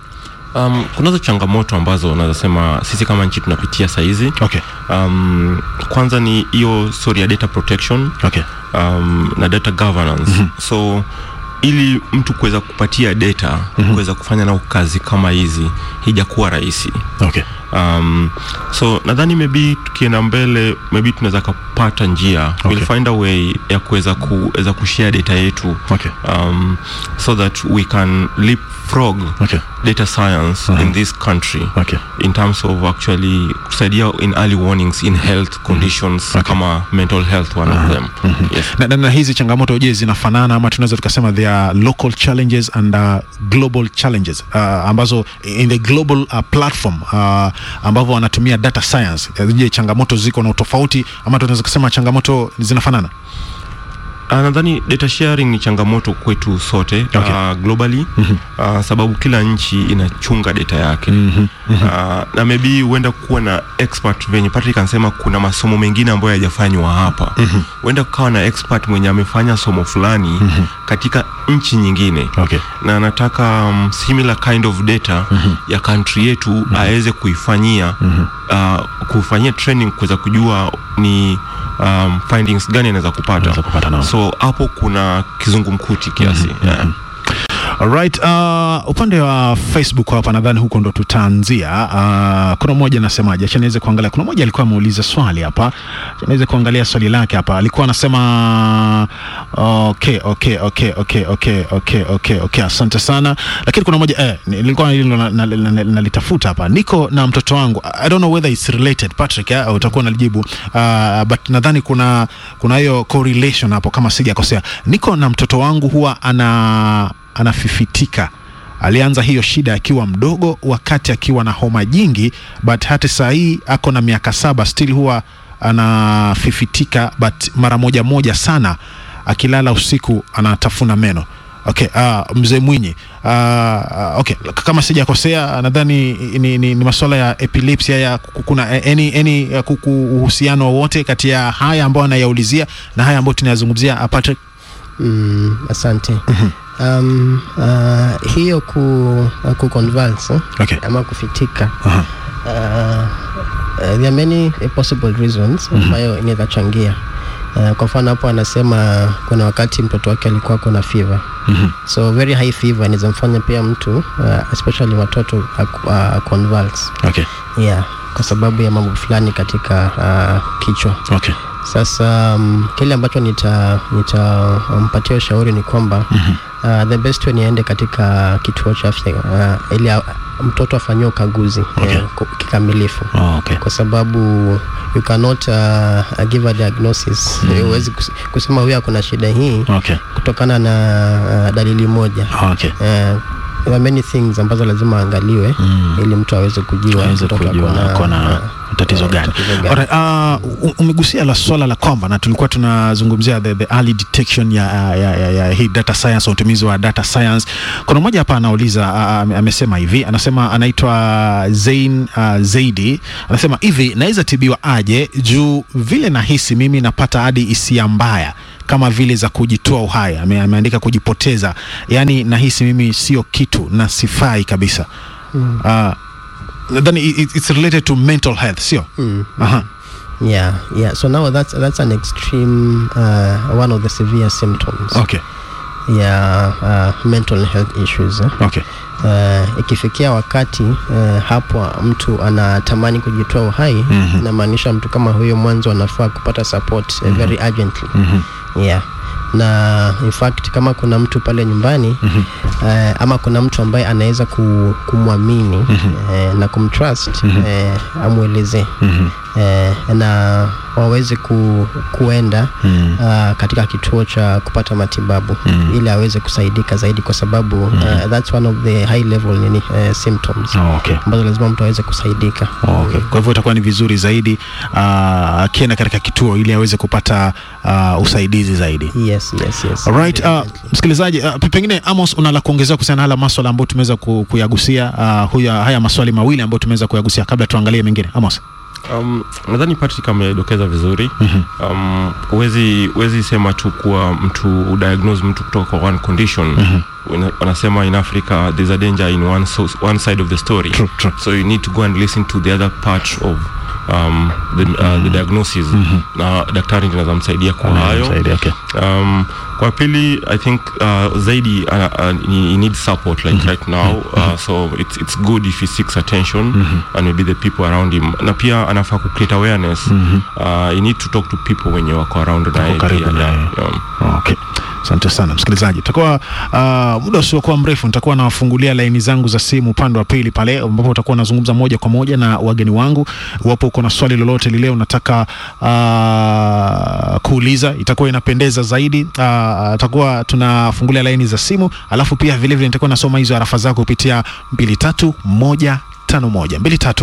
um, kunazo changamoto ambazo naweza sema sisi kama nchi tunapitia sahizi okay um, kwanza ni hiyo story ya data protection okay um, na data governance mm-hmm. so ili mtu kuweza kupatia data mm-hmm. kuweza kufanya nao kazi kama hizi hijakuwa rahisi okay um, so nadhani maybe tukienda mbele maybe tunaweza kapata njia okay. we'll find a way ya kuweza kuweza kushare data yetu Okay. um, so that we can leapfrog Okay. data science in this country Okay. in terms of actually kusaidia in early warnings in health conditions kama mental health one of them yes. na, na, na hizi changamoto je zinafanana ama tunaweza tukasema they are local challenges and uh, global challenges uh, ambazo in the global uh, platform uh, ambavyo wanatumia data science uh, je changamoto ziko na utofauti ama tunaweza kusema changamoto zinafanana Uh, nadhani data sharing ni changamoto kwetu sote Okay. uh, globally uh, sababu kila nchi inachunga data yake uh, na maybe huenda kuwa na expert venye Patrick anasema kuna masomo mengine ambayo hayajafanywa hapa huenda kukawa na expert mwenye amefanya somo fulani katika nchi nyingine Okay. na anataka um, similar kind of data ya country yetu aweze kuifanyia uh, kufanyia training kuweza kujua ni um, findings gani anaweza kupata, Anaweza kupata, naam. so hapo kuna kizungumkuti kiasi yeah. Alright, uh, upande wa Facebook hapa nadhani huko ndo tutaanzia. Uh, kuna mmoja anasemaje? Acha niweze kuangalia. Kuna mmoja alikuwa ameuliza swali hapa. Acha niweze kuangalia swali lake hapa. Alikuwa anasema okay, okay, okay, okay, okay, okay, okay, okay. Asante sana. Lakini kuna mmoja eh, nilikuwa nilo nalitafuta na, na, na, nalitafuta hapa. Niko na mtoto wangu. I don't know whether it's related Patrick, eh, utakuwa unalijibu. Uh, but nadhani kuna kuna hiyo correlation hapo kama sijakosea. Niko na mtoto wangu huwa ana anafifitika. Alianza hiyo shida akiwa mdogo, wakati akiwa na homa jingi, but hata saa hii ako na miaka saba, still huwa anafifitika, but mara moja moja sana. Akilala usiku anatafuna meno. Okay, uh, mzee Mwinyi uh, okay, kama sijakosea nadhani ni, ni, ni masuala ya epilepsy ya kuna any, any uh, kuku- uhusiano wowote kati ya haya ambayo anayaulizia na haya ambayo tunayazungumzia uh, Patrick? Mm, asante. Um, uh, hiyo ku, uh, ku convulse, eh, Okay. ama kufitika Aha. uh, uh, there are many uh, possible reasons ambayo inaweza changia uh, kwa mfano hapo anasema kuna wakati mtoto wake alikuwa kuna fever Mhm. so very high fever inaweza mfanya pia mtu uh, especially watoto uh, uh, convulse Okay. yeah kwa sababu ya mambo fulani katika uh, kichwa Okay. sasa um, kile ambacho nita nitampatia ushauri ni kwamba uh, the best way ni aende katika kituo cha afya uh, ili a- mtoto afanyiwe ukaguzi Okay. eh, ku- kikamilifu Oh, okay. kwa sababu you cannot uh, give a diagnosis huwezi kus- kusema huyu akona shida hii Okay. kutokana na uh, dalili moja Okay. uh, there are many things ambazo lazima aangaliwe Mm. ili mtu aweze kujua aweze mtoto kujua ako na- ako na uh, tatizo uh, gani. tatizo gani. Alright, uh, u- umegusia la swala la kwamba na tulikuwa tunazungumzia the, the early detection ya, ya, ya, ya hii data science, utumizi wa data science. Kuna mmoja hapa anauliza uh, ame- amesema hivi, anasema anaitwa Zain uh, Zaidi, anasema hivi, naweza tibiwa aje juu vile nahisi mimi napata hadi hisia mbaya kama vile za kujitoa uhai. Ame, ameandika kujipoteza, yaani nahisi mimi sio kitu na sifai kabisa mm. uh, nadhani i- i- it's related to mental health sio Mm. Aha. Yeah, yeah. So now that's that's an extreme uh, one of the severe symptoms. okay Yeah, uh, mental health issues. Eh? okay Uh, ikifikia wakati uh, hapo mtu anatamani kujitoa uhai Mhm. inamaanisha mtu kama huyo mwanzo anafaa kupata support uh, very urgently. Mhm. Yeah. Na in fact kama kuna mtu pale nyumbani Mhm. uh, ama kuna mtu ambaye anaweza ku, kumwamini uh, na kumtrust uh, amwelezee Mhm. eh, na waweze ku, kuenda Mm. uh, katika kituo cha kupata matibabu Mm. ili aweze kusaidika zaidi kwa sababu uh, that's one of the high level nini uh, symptoms Oh, okay ambazo lazima mtu aweze kusaidika Oh, okay. Kwa hivyo itakuwa ni vizuri zaidi uh, akienda katika kituo ili aweze kupata uh, usaidizi zaidi. yes yes yes Alright, uh, Definitely. msikilizaji uh, pe- pengine Amos una la kuongezea kuhusiana na hala maswala ambayo tumeweza ku, kuyagusia uh, huya, haya maswali mawili ambayo tumeweza kuyagusia kabla tuangalie mengine. Amos. Um, nadhani Patrick amedokeza vizuri um, huwezi huwezi sema tu kuwa mtu udiagnose mtu kutoka kwa one condition Wana- wanasema in Africa there's a danger in one, so, one side of the story True, true. so you need to go and listen to the other part of um, the, uh, the diagnosis na daktari ndiye anaweza msaidia kwa hayo Zaidi, okay. um, kwa pili i think uh, zaidi uh, uh, he he needs support like right now uh, so it's, it's good if he seeks attention and maybe the people around him na pia anafaa ku create awareness uh, you need to talk to people wenye wako around naye karibu pia, naye. yeah, yeah. Okay. Asante sana msikilizaji, tutakuwa uh, muda usiokuwa mrefu nitakuwa nawafungulia laini zangu za simu upande wa pili pale, ambapo utakuwa nazungumza moja kwa moja na wageni wangu. Iwapo uko na swali lolote lile unataka uh, kuuliza, itakuwa inapendeza zaidi. Uh, tutakuwa tunafungulia laini za simu, alafu pia vile vile nitakuwa nasoma hizo arafa zako kupitia mbili tatu moja 151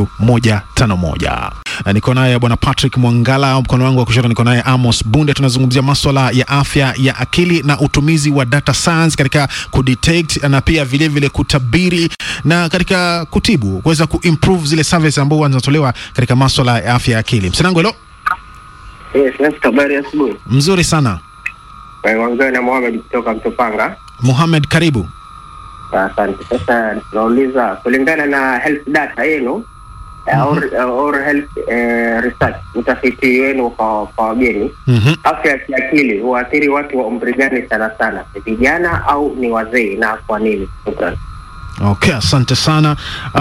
23151. Na niko naye bwana Patrick Mwangala, mkono wangu wa kushoto niko naye Amos Bunde. Tunazungumzia maswala ya afya ya akili na utumizi wa data science katika kudetect na pia vile vile kutabiri na katika kutibu, kuweza kuimprove zile service ambazo zinatolewa katika maswala ya afya ya akili. Msanangu, hello. Yes, yes, habari ya asubuhi. Mzuri sana. Waongea na Mohamed kutoka Mtopanga. Mohamed, karibu. Asante. Sasa tunauliza kulingana na health data yenu eh, or, or health eh, research utafiti wenu kwa kwa wageni Mhm. afya ya kiakili huathiri watu wa umri gani sana sana, ni vijana au ni wazee, na kwa nini? Shukran. Okay, asante sana.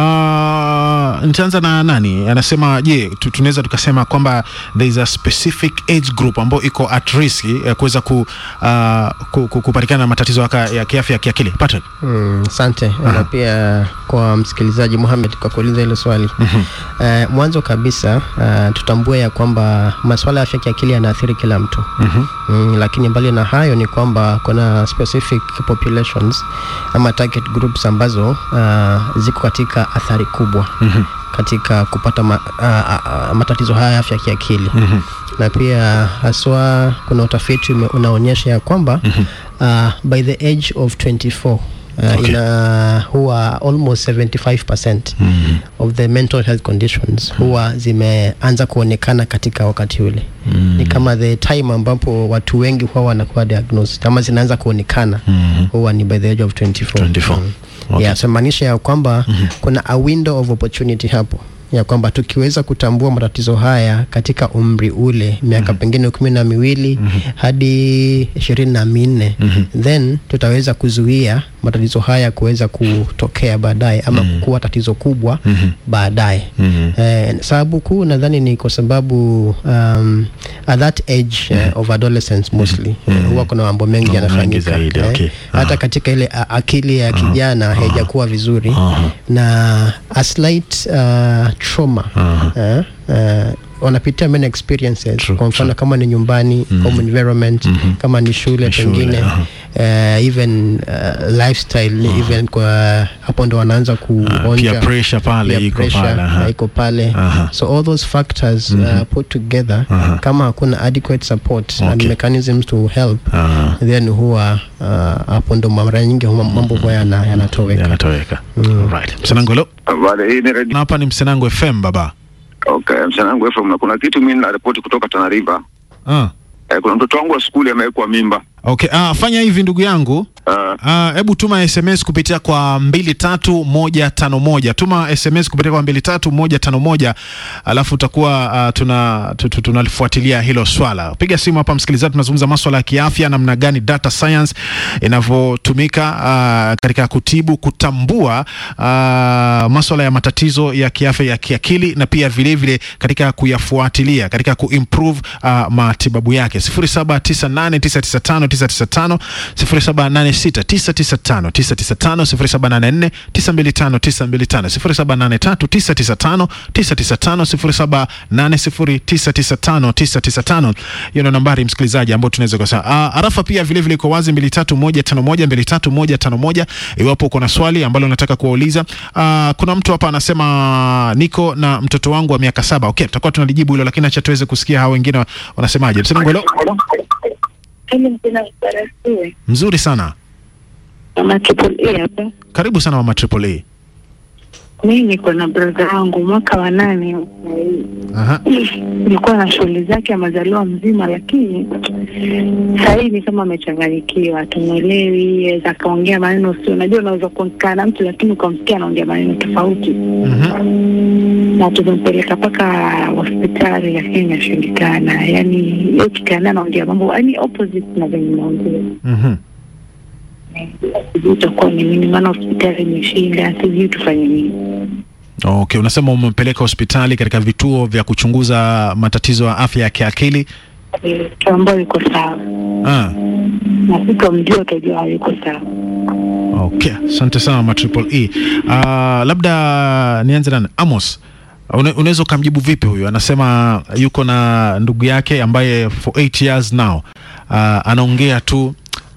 Uh, nitaanza na nani anasema, je, tu- tunaweza tukasema kwamba there is a specific age group ambayo iko at risk ya kuweza ku, uh, ku, ku, kupatikana na matatizo haka ya kiafya ya kiakili. Patrick. Mm, asante na pia kwa msikilizaji Mohamed kwa kuuliza hilo swali Eh, mwanzo kabisa uh, tutambue ya kwamba masuala ya afya ya kiakili yanaathiri kila mtu mm, lakini mbali na hayo ni kwamba kuna specific populations ama target groups ambazo uh, ziko katika athari kubwa katika kupata ma, uh, uh, matatizo haya ya afya ya kiakili na pia haswa kuna utafiti ume- unaonyesha ya kwamba uh, by the age of 24 Uh, Okay. ina huwa almost 75% of the mental health conditions huwa zimeanza kuonekana katika wakati ule ni kama the time ambapo watu wengi huwa wanakuwa diagnosed ama zinaanza kuonekana huwa ni by the age of 24, 24. Mm. Okay. yeah, so maanisha ya kwamba kuna a window of opportunity hapo ya kwamba tukiweza kutambua matatizo haya katika umri ule miaka pengine kumi na miwili hadi ishirini na minne then tutaweza kuzuia matatizo haya kuweza kutokea baadaye ama kuwa tatizo kubwa baadaye eh, sababu kuu nadhani ni kwa sababu um, at that age eh, of adolescence mostly eh, huwa kuna mambo mengi Mambo mengi yanafanyika zaidi, eh, okay. hata Aha. katika ile a- akili ya kijana haijakuwa vizuri Aha. na a slight uh, trauma eh, uh, wanapitia many experiences True, kwa mfano kama ni nyumbani home environment kama ni shule Ni shule, pengine aha. uh, even uh, lifestyle even kwa hapo ndo wanaanza kuonja peer pressure pale peer iko pressure, pale, aha. na iko pale Aha. so all those factors uh, put together kama hakuna adequate support and Okay. mechanisms to help Aha. then huwa uh, hapo ndo mara nyingi huwa mambo huwa yana- yanatoweka Yanatoweka. Right. Msanangu, hello. Habari, hii ni redio. Na hapa ni Msanangu FM baba. Okay, msanangu FM na kuna kitu mimi naripoti kutoka Tana River. Ah. Eh, kuna mtoto wangu wa skuli amewekwa mimba. Okay, ah, fanya hivi ndugu yangu. Ah, Ah, hebu tuma SMS kupitia kwa mbili tatu moja tano moja. Tuma SMS kupitia kwa mbili tatu moja tano moja, alafu utakuwa ah, tuna tu- tu- tunalifuatilia hilo swala. Piga simu hapa msikilizaji, tunazungumza maswala ya kiafya, namna gani data science inavyotumika ah, katika kutibu, kutambua ah, maswala ya matatizo ya kiafya ya kiakili na pia vile vile katika kuyafuatilia katika kuimprove ah, matibabu yake 0798995995 0786995995 0784925925 0783995995 0780995995 hiyo ndio nambari msikilizaji ambao tunaweza kwa saa uh, arafa pia vile vile iko wazi 23151 23151 iwapo uko na swali ambalo unataka kuwauliza uh, kuna mtu hapa anasema niko na mtoto wangu wa miaka saba okay tutakuwa tunalijibu hilo lakini acha tuweze kusikia hao wengine wanasemaje msema ngolo mzuri sana Mama Triple A hapa. karibu sana mama triple A Mimi niko na brother wangu mwaka wa nane. Aha. Nilikuwa na shughuli zake amezaliwa mzima, lakini sahii ni kama amechanganyikiwa, tumwelewi, aweza akaongea maneno sio. Unajua, unaweza kukaa na mtu lakini ukamsikia anaongea maneno tofauti, Mhm. na tumempeleka mpaka hospitali, lakini inashindikana. Yani yeye ukikaa naye anaongea mambo yani opposite na venye naongea Mhm. sijui itakuwa ni nini, maana hospitali imeshinda, sijui tufanye nini. Okay, unasema umempeleka hospitali katika vituo vya kuchunguza matatizo ya afya ya kiakili. Mtu ambayo yuko sawa Ah, na sikamjua utajua yuko sawa. okay. Asante sana mama Triple E. Ah, labda nianze na Amos. Una- Unaweza ukamjibu vipi huyu? Anasema yuko na ndugu yake ambaye for 8 years now ah, anaongea tu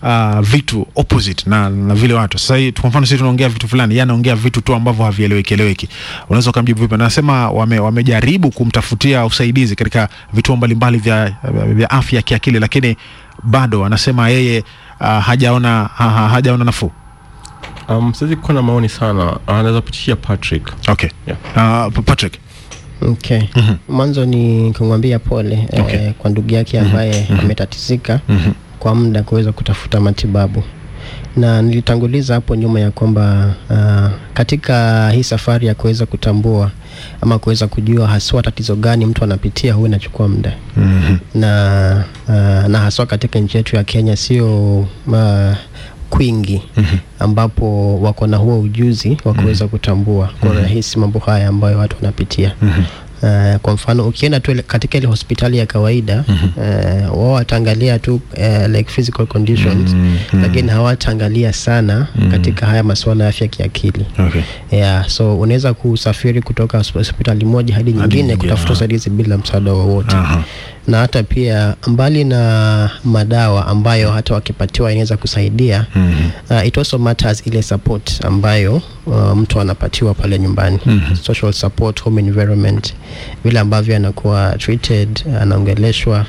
uh, vitu opposite na, na vile watu sasa hii kwa mfano sisi tunaongea vitu fulani yeye anaongea vitu tu ambavyo havieleweki eleweki unaweza ukamjibu vipi nasema wame, wamejaribu kumtafutia usaidizi katika vituo mbalimbali vya, vya afya ya kiakili lakini bado anasema yeye uh, hajaona ha, ha, hajaona nafuu um, siwezi kuwa na maoni sana anaweza pitishia patrick okay yeah. uh, patrick Okay. Mwanzo ni kumwambia pole Okay. eh, kwa ndugu yake ambaye ametatizika kwa muda kuweza kutafuta matibabu na nilitanguliza hapo nyuma ya kwamba uh, katika hii safari ya kuweza kutambua ama kuweza kujua haswa tatizo gani mtu anapitia huwa inachukua muda Mhm. na uh, na haswa katika nchi yetu ya Kenya sio uh, kwingi ambapo wako na huo ujuzi wa kuweza kutambua kwa urahisi mambo haya ambayo watu wanapitia. Uh, kwa mfano ukienda tu ile- katika ile hospitali ya kawaida uh, wao wataangalia tu uh, like physical conditions lakini hawataangalia sana katika haya masuala ya afya kiakili. okay. Yeah, so unaweza kusafiri kutoka hosp- hospitali moja hadi nyingine nyingine, kutafuta aha. usaidizi bila msaada wowote Aha. na hata pia mbali na madawa ambayo hata wakipatiwa inaweza kusaidia Mhm. uh, it also matters ile support ambayo uh, mtu anapatiwa pale nyumbani social support home environment vile ambavyo anakuwa treated anaongeleshwa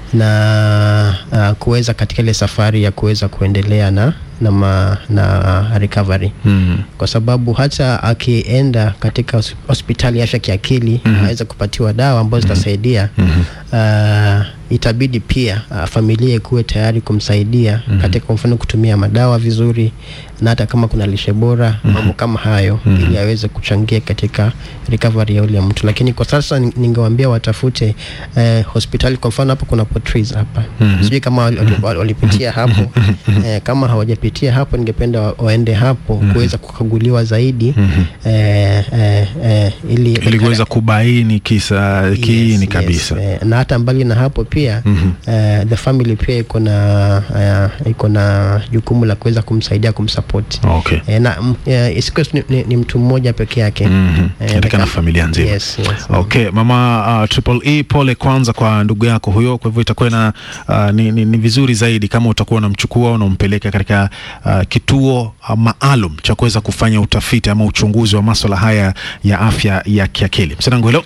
na uh, kuweza katika ile safari ya kuweza kuendelea na na, ma, na recovery Mhm. kwa sababu hata akienda katika hos- hospitali ya afya kiakili mm aweze kupatiwa dawa ambazo zitasaidia uh, itabidi pia uh, familia ikuwe tayari kumsaidia katika kwa mfano kutumia madawa vizuri na hata kama kuna lishe bora mambo kama hayo ili aweze kuchangia katika recovery ya ule mtu lakini kwa sasa ni- ningewaambia watafute eh, hospitali kwa mfano hapo kuna Portrees hapa sijui kama wali- wali- walipitia hapo eh, kama hawajapitia hapo ningependa wa- waende hapo kuweza kukaguliwa zaidi eh, eh, eh, ili ili kuweza kubaini kisa kiini kabisa eh, na hata mbali na hapo pia eh, the family pia iko na eh, iko na jukumu la kuweza kumsaidia kumsupport okay. eh, na mm, eh, isikuwe tu ni, ni, ni mtu mmoja peke yake Mhm. Eh, katika na like- familia nzima yes, yes. okay mama uh, triple e pole kwanza kwa ndugu yako huyo kwa hivyo itakuwa na uh, ni, ni, ni vizuri zaidi kama utakuwa unamchukua unampeleka katika uh, kituo uh, maalum cha kuweza kufanya utafiti ama uchunguzi wa maswala haya ya afya ya kiakili msanangu helo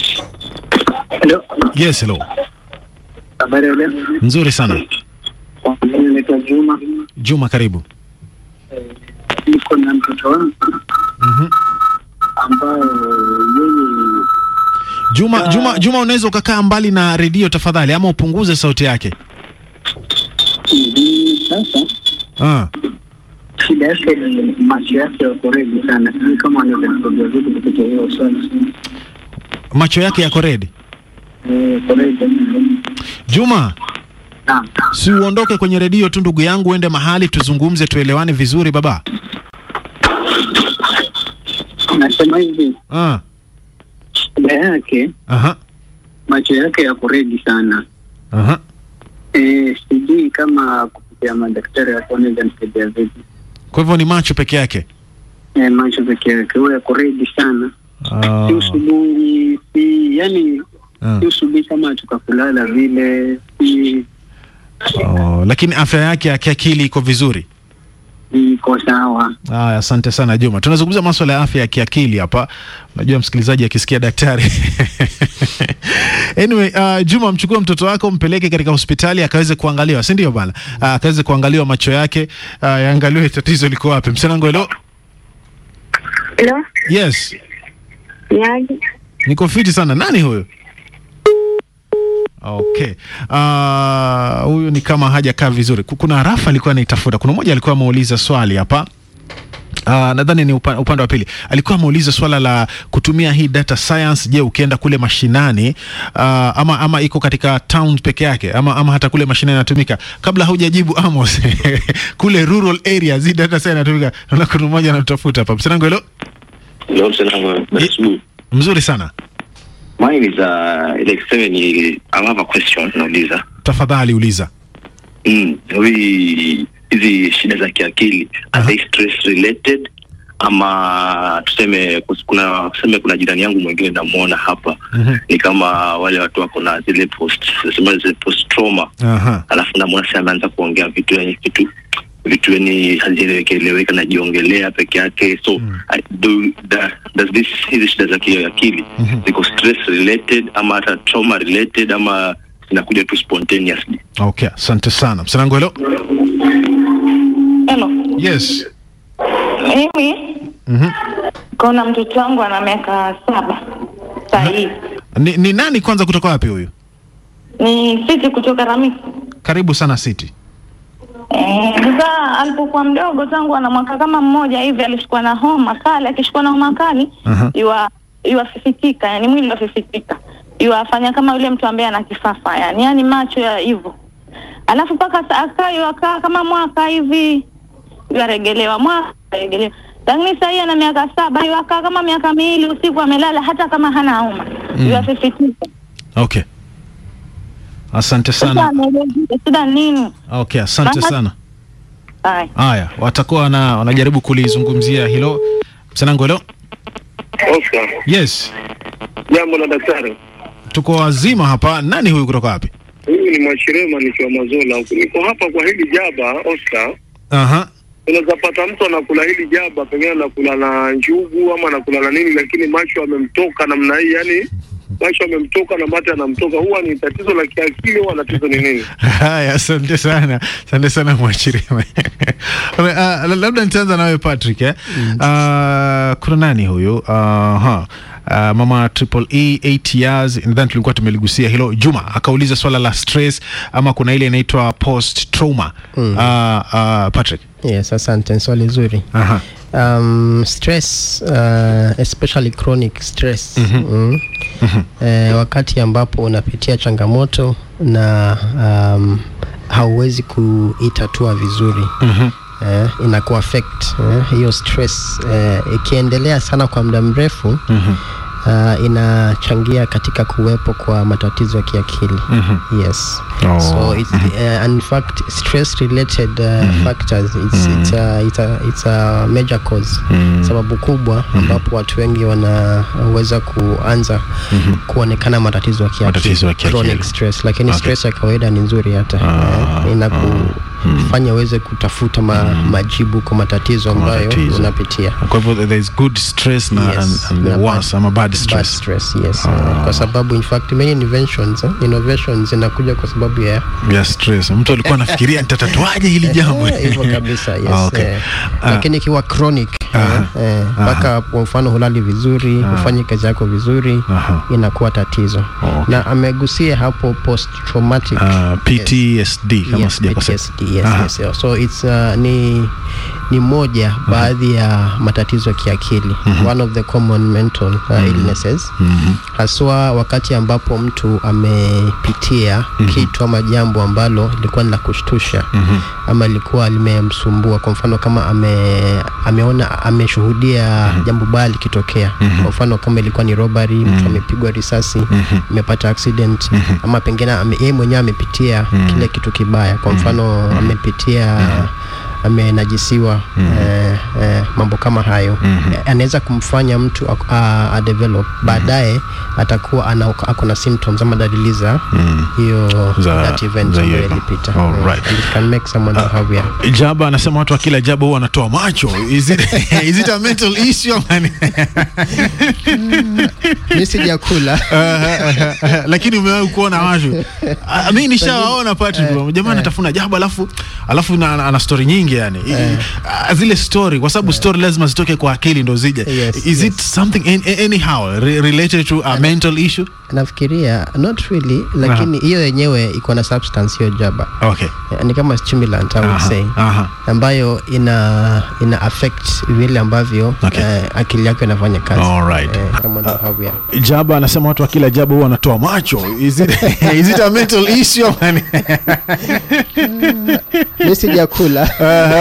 Hello. yes hello Habari ya leo. nzuri sana Mimi naitwa Juma. juma karibu Niko na mtoto wangu Mhm. ambaye yeye juma juma juma unaweza ukakaa mbali na redio tafadhali ama upunguze sauti yake hivi sasa ah. shida yake ni macho yake yako redi sana. Sijui kama anaweza kusaidia vipi kupitia hiyo swali. macho yake yako redi Eh, yako redi. juma Naam. si uondoke kwenye redio tu ndugu yangu uende mahali tuzungumze tuelewane vizuri baba Nasema hivi ah. shida yake Aha. macho yake yako redi sana. Aha. Eh, sijui kama kupitia madaktari wako wanaweza nisaidia vipi. kwa hivyo ni macho peke yake Eh, macho peke yake huwa yako redi sana. Ah. Si usubuhi, si yani Ah. si usubuhi kama tukakulala vile, si Oh, lakini afya yake ya kiakili iko vizuri iko sawa. Aya, asante sana Juma. Tunazungumza maswala ya afya ya kiakili hapa. Unajua msikilizaji akisikia daktari anyway, uh, Juma, mchukue mtoto wako mpeleke katika hospitali akaweze kuangaliwa, si ndio bana? Uh, akaweze kuangaliwa macho yake, uh, yaangaliwe tatizo liko wapi. Msanango, hello. Hello, Yes, niaje? niko fiti sana. Nani huyo? Okay. Uh, huyu ni kama hajakaa vizuri. Ku- Kuna rafa alikuwa anaitafuta. Kuna mmoja alikuwa ameuliza swali hapa. Uh, nadhani ni upa, upande wa pili alikuwa ameuliza swala la kutumia hii data science. Je, ukienda kule mashinani uh, ama, ama iko katika town peke yake ama, ama hata kule mashinani inatumika? Kabla haujajibu Amos, kule rural areas hii data science inatumika. Naona kuna mmoja anatafuta hapa. Msanango, hello. Hello, Salama. That's good. Mzuri sana, Mine is uh like seven. I have a question nauliza. tafadhali uliza. Mm, hivi hizi shida za kiakili are they stress related ama tuseme kus- kuna tuseme kuna jirani yangu mwingine namuona hapa Mhm. ni kama wale watu wako na zile post sema zile post trauma Aha. alafu namuona sasa ameanza kuongea vitu yani vitu vitu yani hazieleweka najiongelea peke yake so I, do, da, does this hizi shida za kiakili ziko stress related ama hata trauma related ama zinakuja tu spontaneously Okay, asante sana. Msanangu hello. Hello. Yes. Mimi Mhm. kuna mtoto wangu ana miaka saba sahii, Ni, ni nani kwanza kutoka wapi huyu? ni sisi kutoka Ramisi. Karibu sana City. Eh, Sasa alipokuwa mdogo, tangu ana mwaka kama mmoja hivi, alishikwa na homa kali. Akishikwa na homa kali Aha. yua yuafifitika, yani mwili wafifitika, yuafanya kama yule mtu ambaye ana kifafa, yani yani macho ya hivyo. Alafu mpaka sa- akaa yuakaa kama mwaka hivi, yuaregelewa mwaka regelewa lakini sasa hii ana miaka saba, yuakaa kama miaka miwili usiku amelala, hata kama hana homa Mm. yuafifitika. Okay. Asante Sasa sana. anaelezea shida nini? Okay, asante Mama- sana. Haya. Haya, watakuwa wana, wanajaribu kulizungumzia hilo. Msanangu hello. Oscar, Yes. jambo la daktari. Tuko wazima hapa. Nani huyu kutoka wapi? Huyu ni Mwashirema nikiwa Mazola. Niko hapa kwa hili jaba Oscar. Aha. Unaweza pata mtu anakula hili jaba, pengine anakula na njugu ama anakula na nini, lakini macho amemtoka namna hii, yani macho amemtoka na mate anamtoka. Huwa ni tatizo la kiakili, huwa tatizo ni nini? Haya, asante sana, asante sana Mwachirima. uh, labda nitaanza nawe Patrick eh? Uh, kuna nani huyu? Uh, ha. Uh, mama triple E 8 years nadhani tulikuwa tumeligusia hilo. Juma akauliza swala la stress ama kuna ile inaitwa post trauma. Mm. Uh, uh, Patrick. Yes, asante, ni swali zuri. Aha. Um, stress uh, especially chronic stress mm. Eh, wakati ambapo unapitia changamoto na um, hauwezi kuitatua vizuri Mhm. eh, inaku affect eh, hiyo stress eh, ikiendelea sana kwa muda mrefu Mhm. uh, inachangia katika kuwepo kwa matatizo ya kiakili Mhm. yes Oh. so it's, uh, and in fact stress related uh, factors it's, it's, a, it's, a, it's a major cause sababu kubwa ambapo watu wengi wanaweza kuanza kuonekana matatizo ya kiakili Matatizo ya kiakili. chronic stress lakini Okay. stress ya kawaida ni nzuri hata eh, inakufanya uweze kutafuta ma, majibu kwa matatizo ambayo Matatizo. unapitia Kwa hivyo there is good stress na Yes, and, and the na worst ama bad bad stress. stress yes uh, kwa sababu in fact many inventions eh, innovations zinakuja kwa sababu ya ya stress. Mtu alikuwa anafikiria nitatatuaje hili jambo. Eh, hivyo kabisa yes Ah, okay. eh, Ah. lakini ikiwa chronic eh, eh, mpaka kwa mfano hulali vizuri hufanyi kazi yako vizuri inakuwa tatizo na amegusia hapo post traumatic Uh, PTSD kama yes, sijakosea. PTSD, yes, Aha. yes, yes. so it's uh, ni ni moja baadhi ya matatizo ya kiakili one of the common mental uh, illnesses haswa wakati ambapo mtu amepitia kitu ama jambo ambalo lilikuwa ni la kushtusha ama lilikuwa limemsumbua kwa mfano kama ame, ameona ameshuhudia jambo baya likitokea kwa mfano kama ilikuwa ni robbery mtu amepigwa risasi amepata accident ama pengine ame- yeye mwenyewe amepitia kile kitu kibaya kwa mfano amepitia amenajisiwa eh, eh, mambo kama hayo Eh, anaweza kumfanya mtu ak- a- a develop baadaye atakuwa ana ako na symptoms ama dalili za hiyo Za- that event za ambayo hiyo. ilipita Alright. Eh, and it can make someone to have yeah. Jaba anasema watu wa kila jaba huwa wanatoa macho. Is it, is it a mental issue ama ni- mi sijakula lakini umewahi kuona watu Ah, mi nishawaona Patrick bro. jamaa anatafuna jaba alafu alafu na, ana story nyingi yani I- ah, zile story kwa sababu story lazima zitoke kwa akili ndo zije Yes, is it something an- anyhow re related to a mental issue nafikiria not really lakini hiyo yenyewe iko na substance hiyo jaba okay Eh, ni kama stimulant I would Aha, say aha. ambayo ina ina affect vile ambavyo eh, akili yako inafanya kazi Alright. eh, kama ndo how we are. Jaba anasema watu wa kila jaba huwa wanatoa macho. Is it, is it a mental issue ama ni- mi sijakula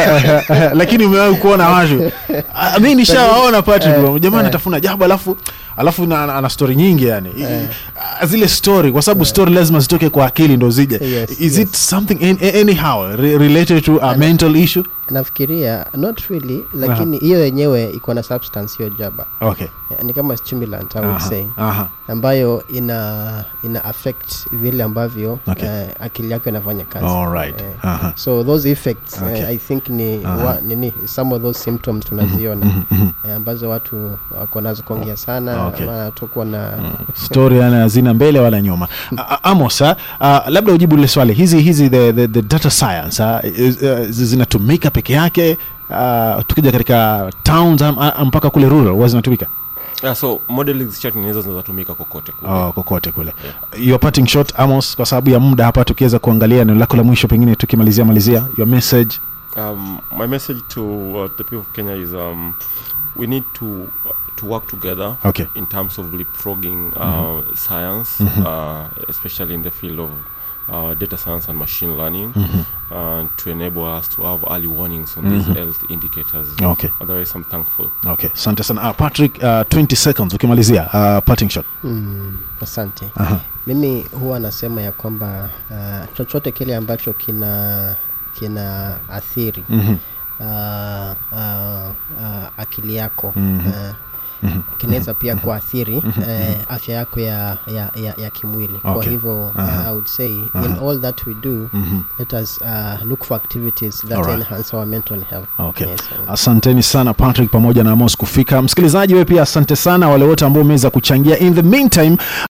lakini umewahi kuona watu Ah, mi nishawaona Patrick bro. jamaa anatafuna jaba alafu alafu na, ana story nyingi yani I- ah, zile story kwa sababu story lazima zitoke kwa akili ndo zije Yes, is yes. it something an- anyhow re related to a mental issue nafikiria not really lakini hiyo yenyewe iko na substance hiyo jaba okay Yeah, ni kama stimulant I would Aha, say aha. ambayo ina ina affect vile ambavyo Okay. eh, akili yako inafanya kazi Alright. Eh, Aha. so those effects Okay. eh, i think ni Aha. wa, nini some of those symptoms tunaziona mhm, mhm. eh, ambazo watu wako nazo kuongea sana Okay. ama tukuwa na story yani hazina mbele wala nyuma A- a- amos ah, ah, labda ujibu lile swali hizi hizi the, the, the data science ah, is- eh, zi- zinatumika peke yake ah, tukija katika towns am- am- mpaka kule rural huwa zinatumika yeah, so modeling chat ni hizo zinazotumika kokote kule Oh, kokote kule your parting shot amos kwa sababu ya muda hapa tukiweza kuangalia neno lako la mwisho pengine tukimalizia malizia your message um, my message to uh, the people of Kenya is um, we need to to work together Okay. in terms of leapfrogging uh, Mhm. science, Mhm. uh, especially in the field of uh, data science and machine learning, Mhm. uh, to enable us to have early warnings on Mhm. these health indicators. Okay. Otherwise, I'm thankful. okay asante sana ah, patrick uh, 20 seconds ukimalizia uh, parting shot Mm, asante Aha. mimi huwa nasema ya kwamba uh, chochote kile ambacho kina kina athiri Mhm. uh, uh, uh, akili yako Mhm. uh, Mhm. kinaweza pia kuathiri Mhm. eh, afya yako ya, ya, ya, ya kimwili kwa Okay. hivyo Aha. uh, i would say in Aha. all that we do Mhm. let us uh, look for activities that Alright. enhance our mental health Okay. yes, uh, asanteni sana patrick pamoja na amos kufika msikilizaji we pia asante sana wale wote ambao umeweza kuchangia in the meantime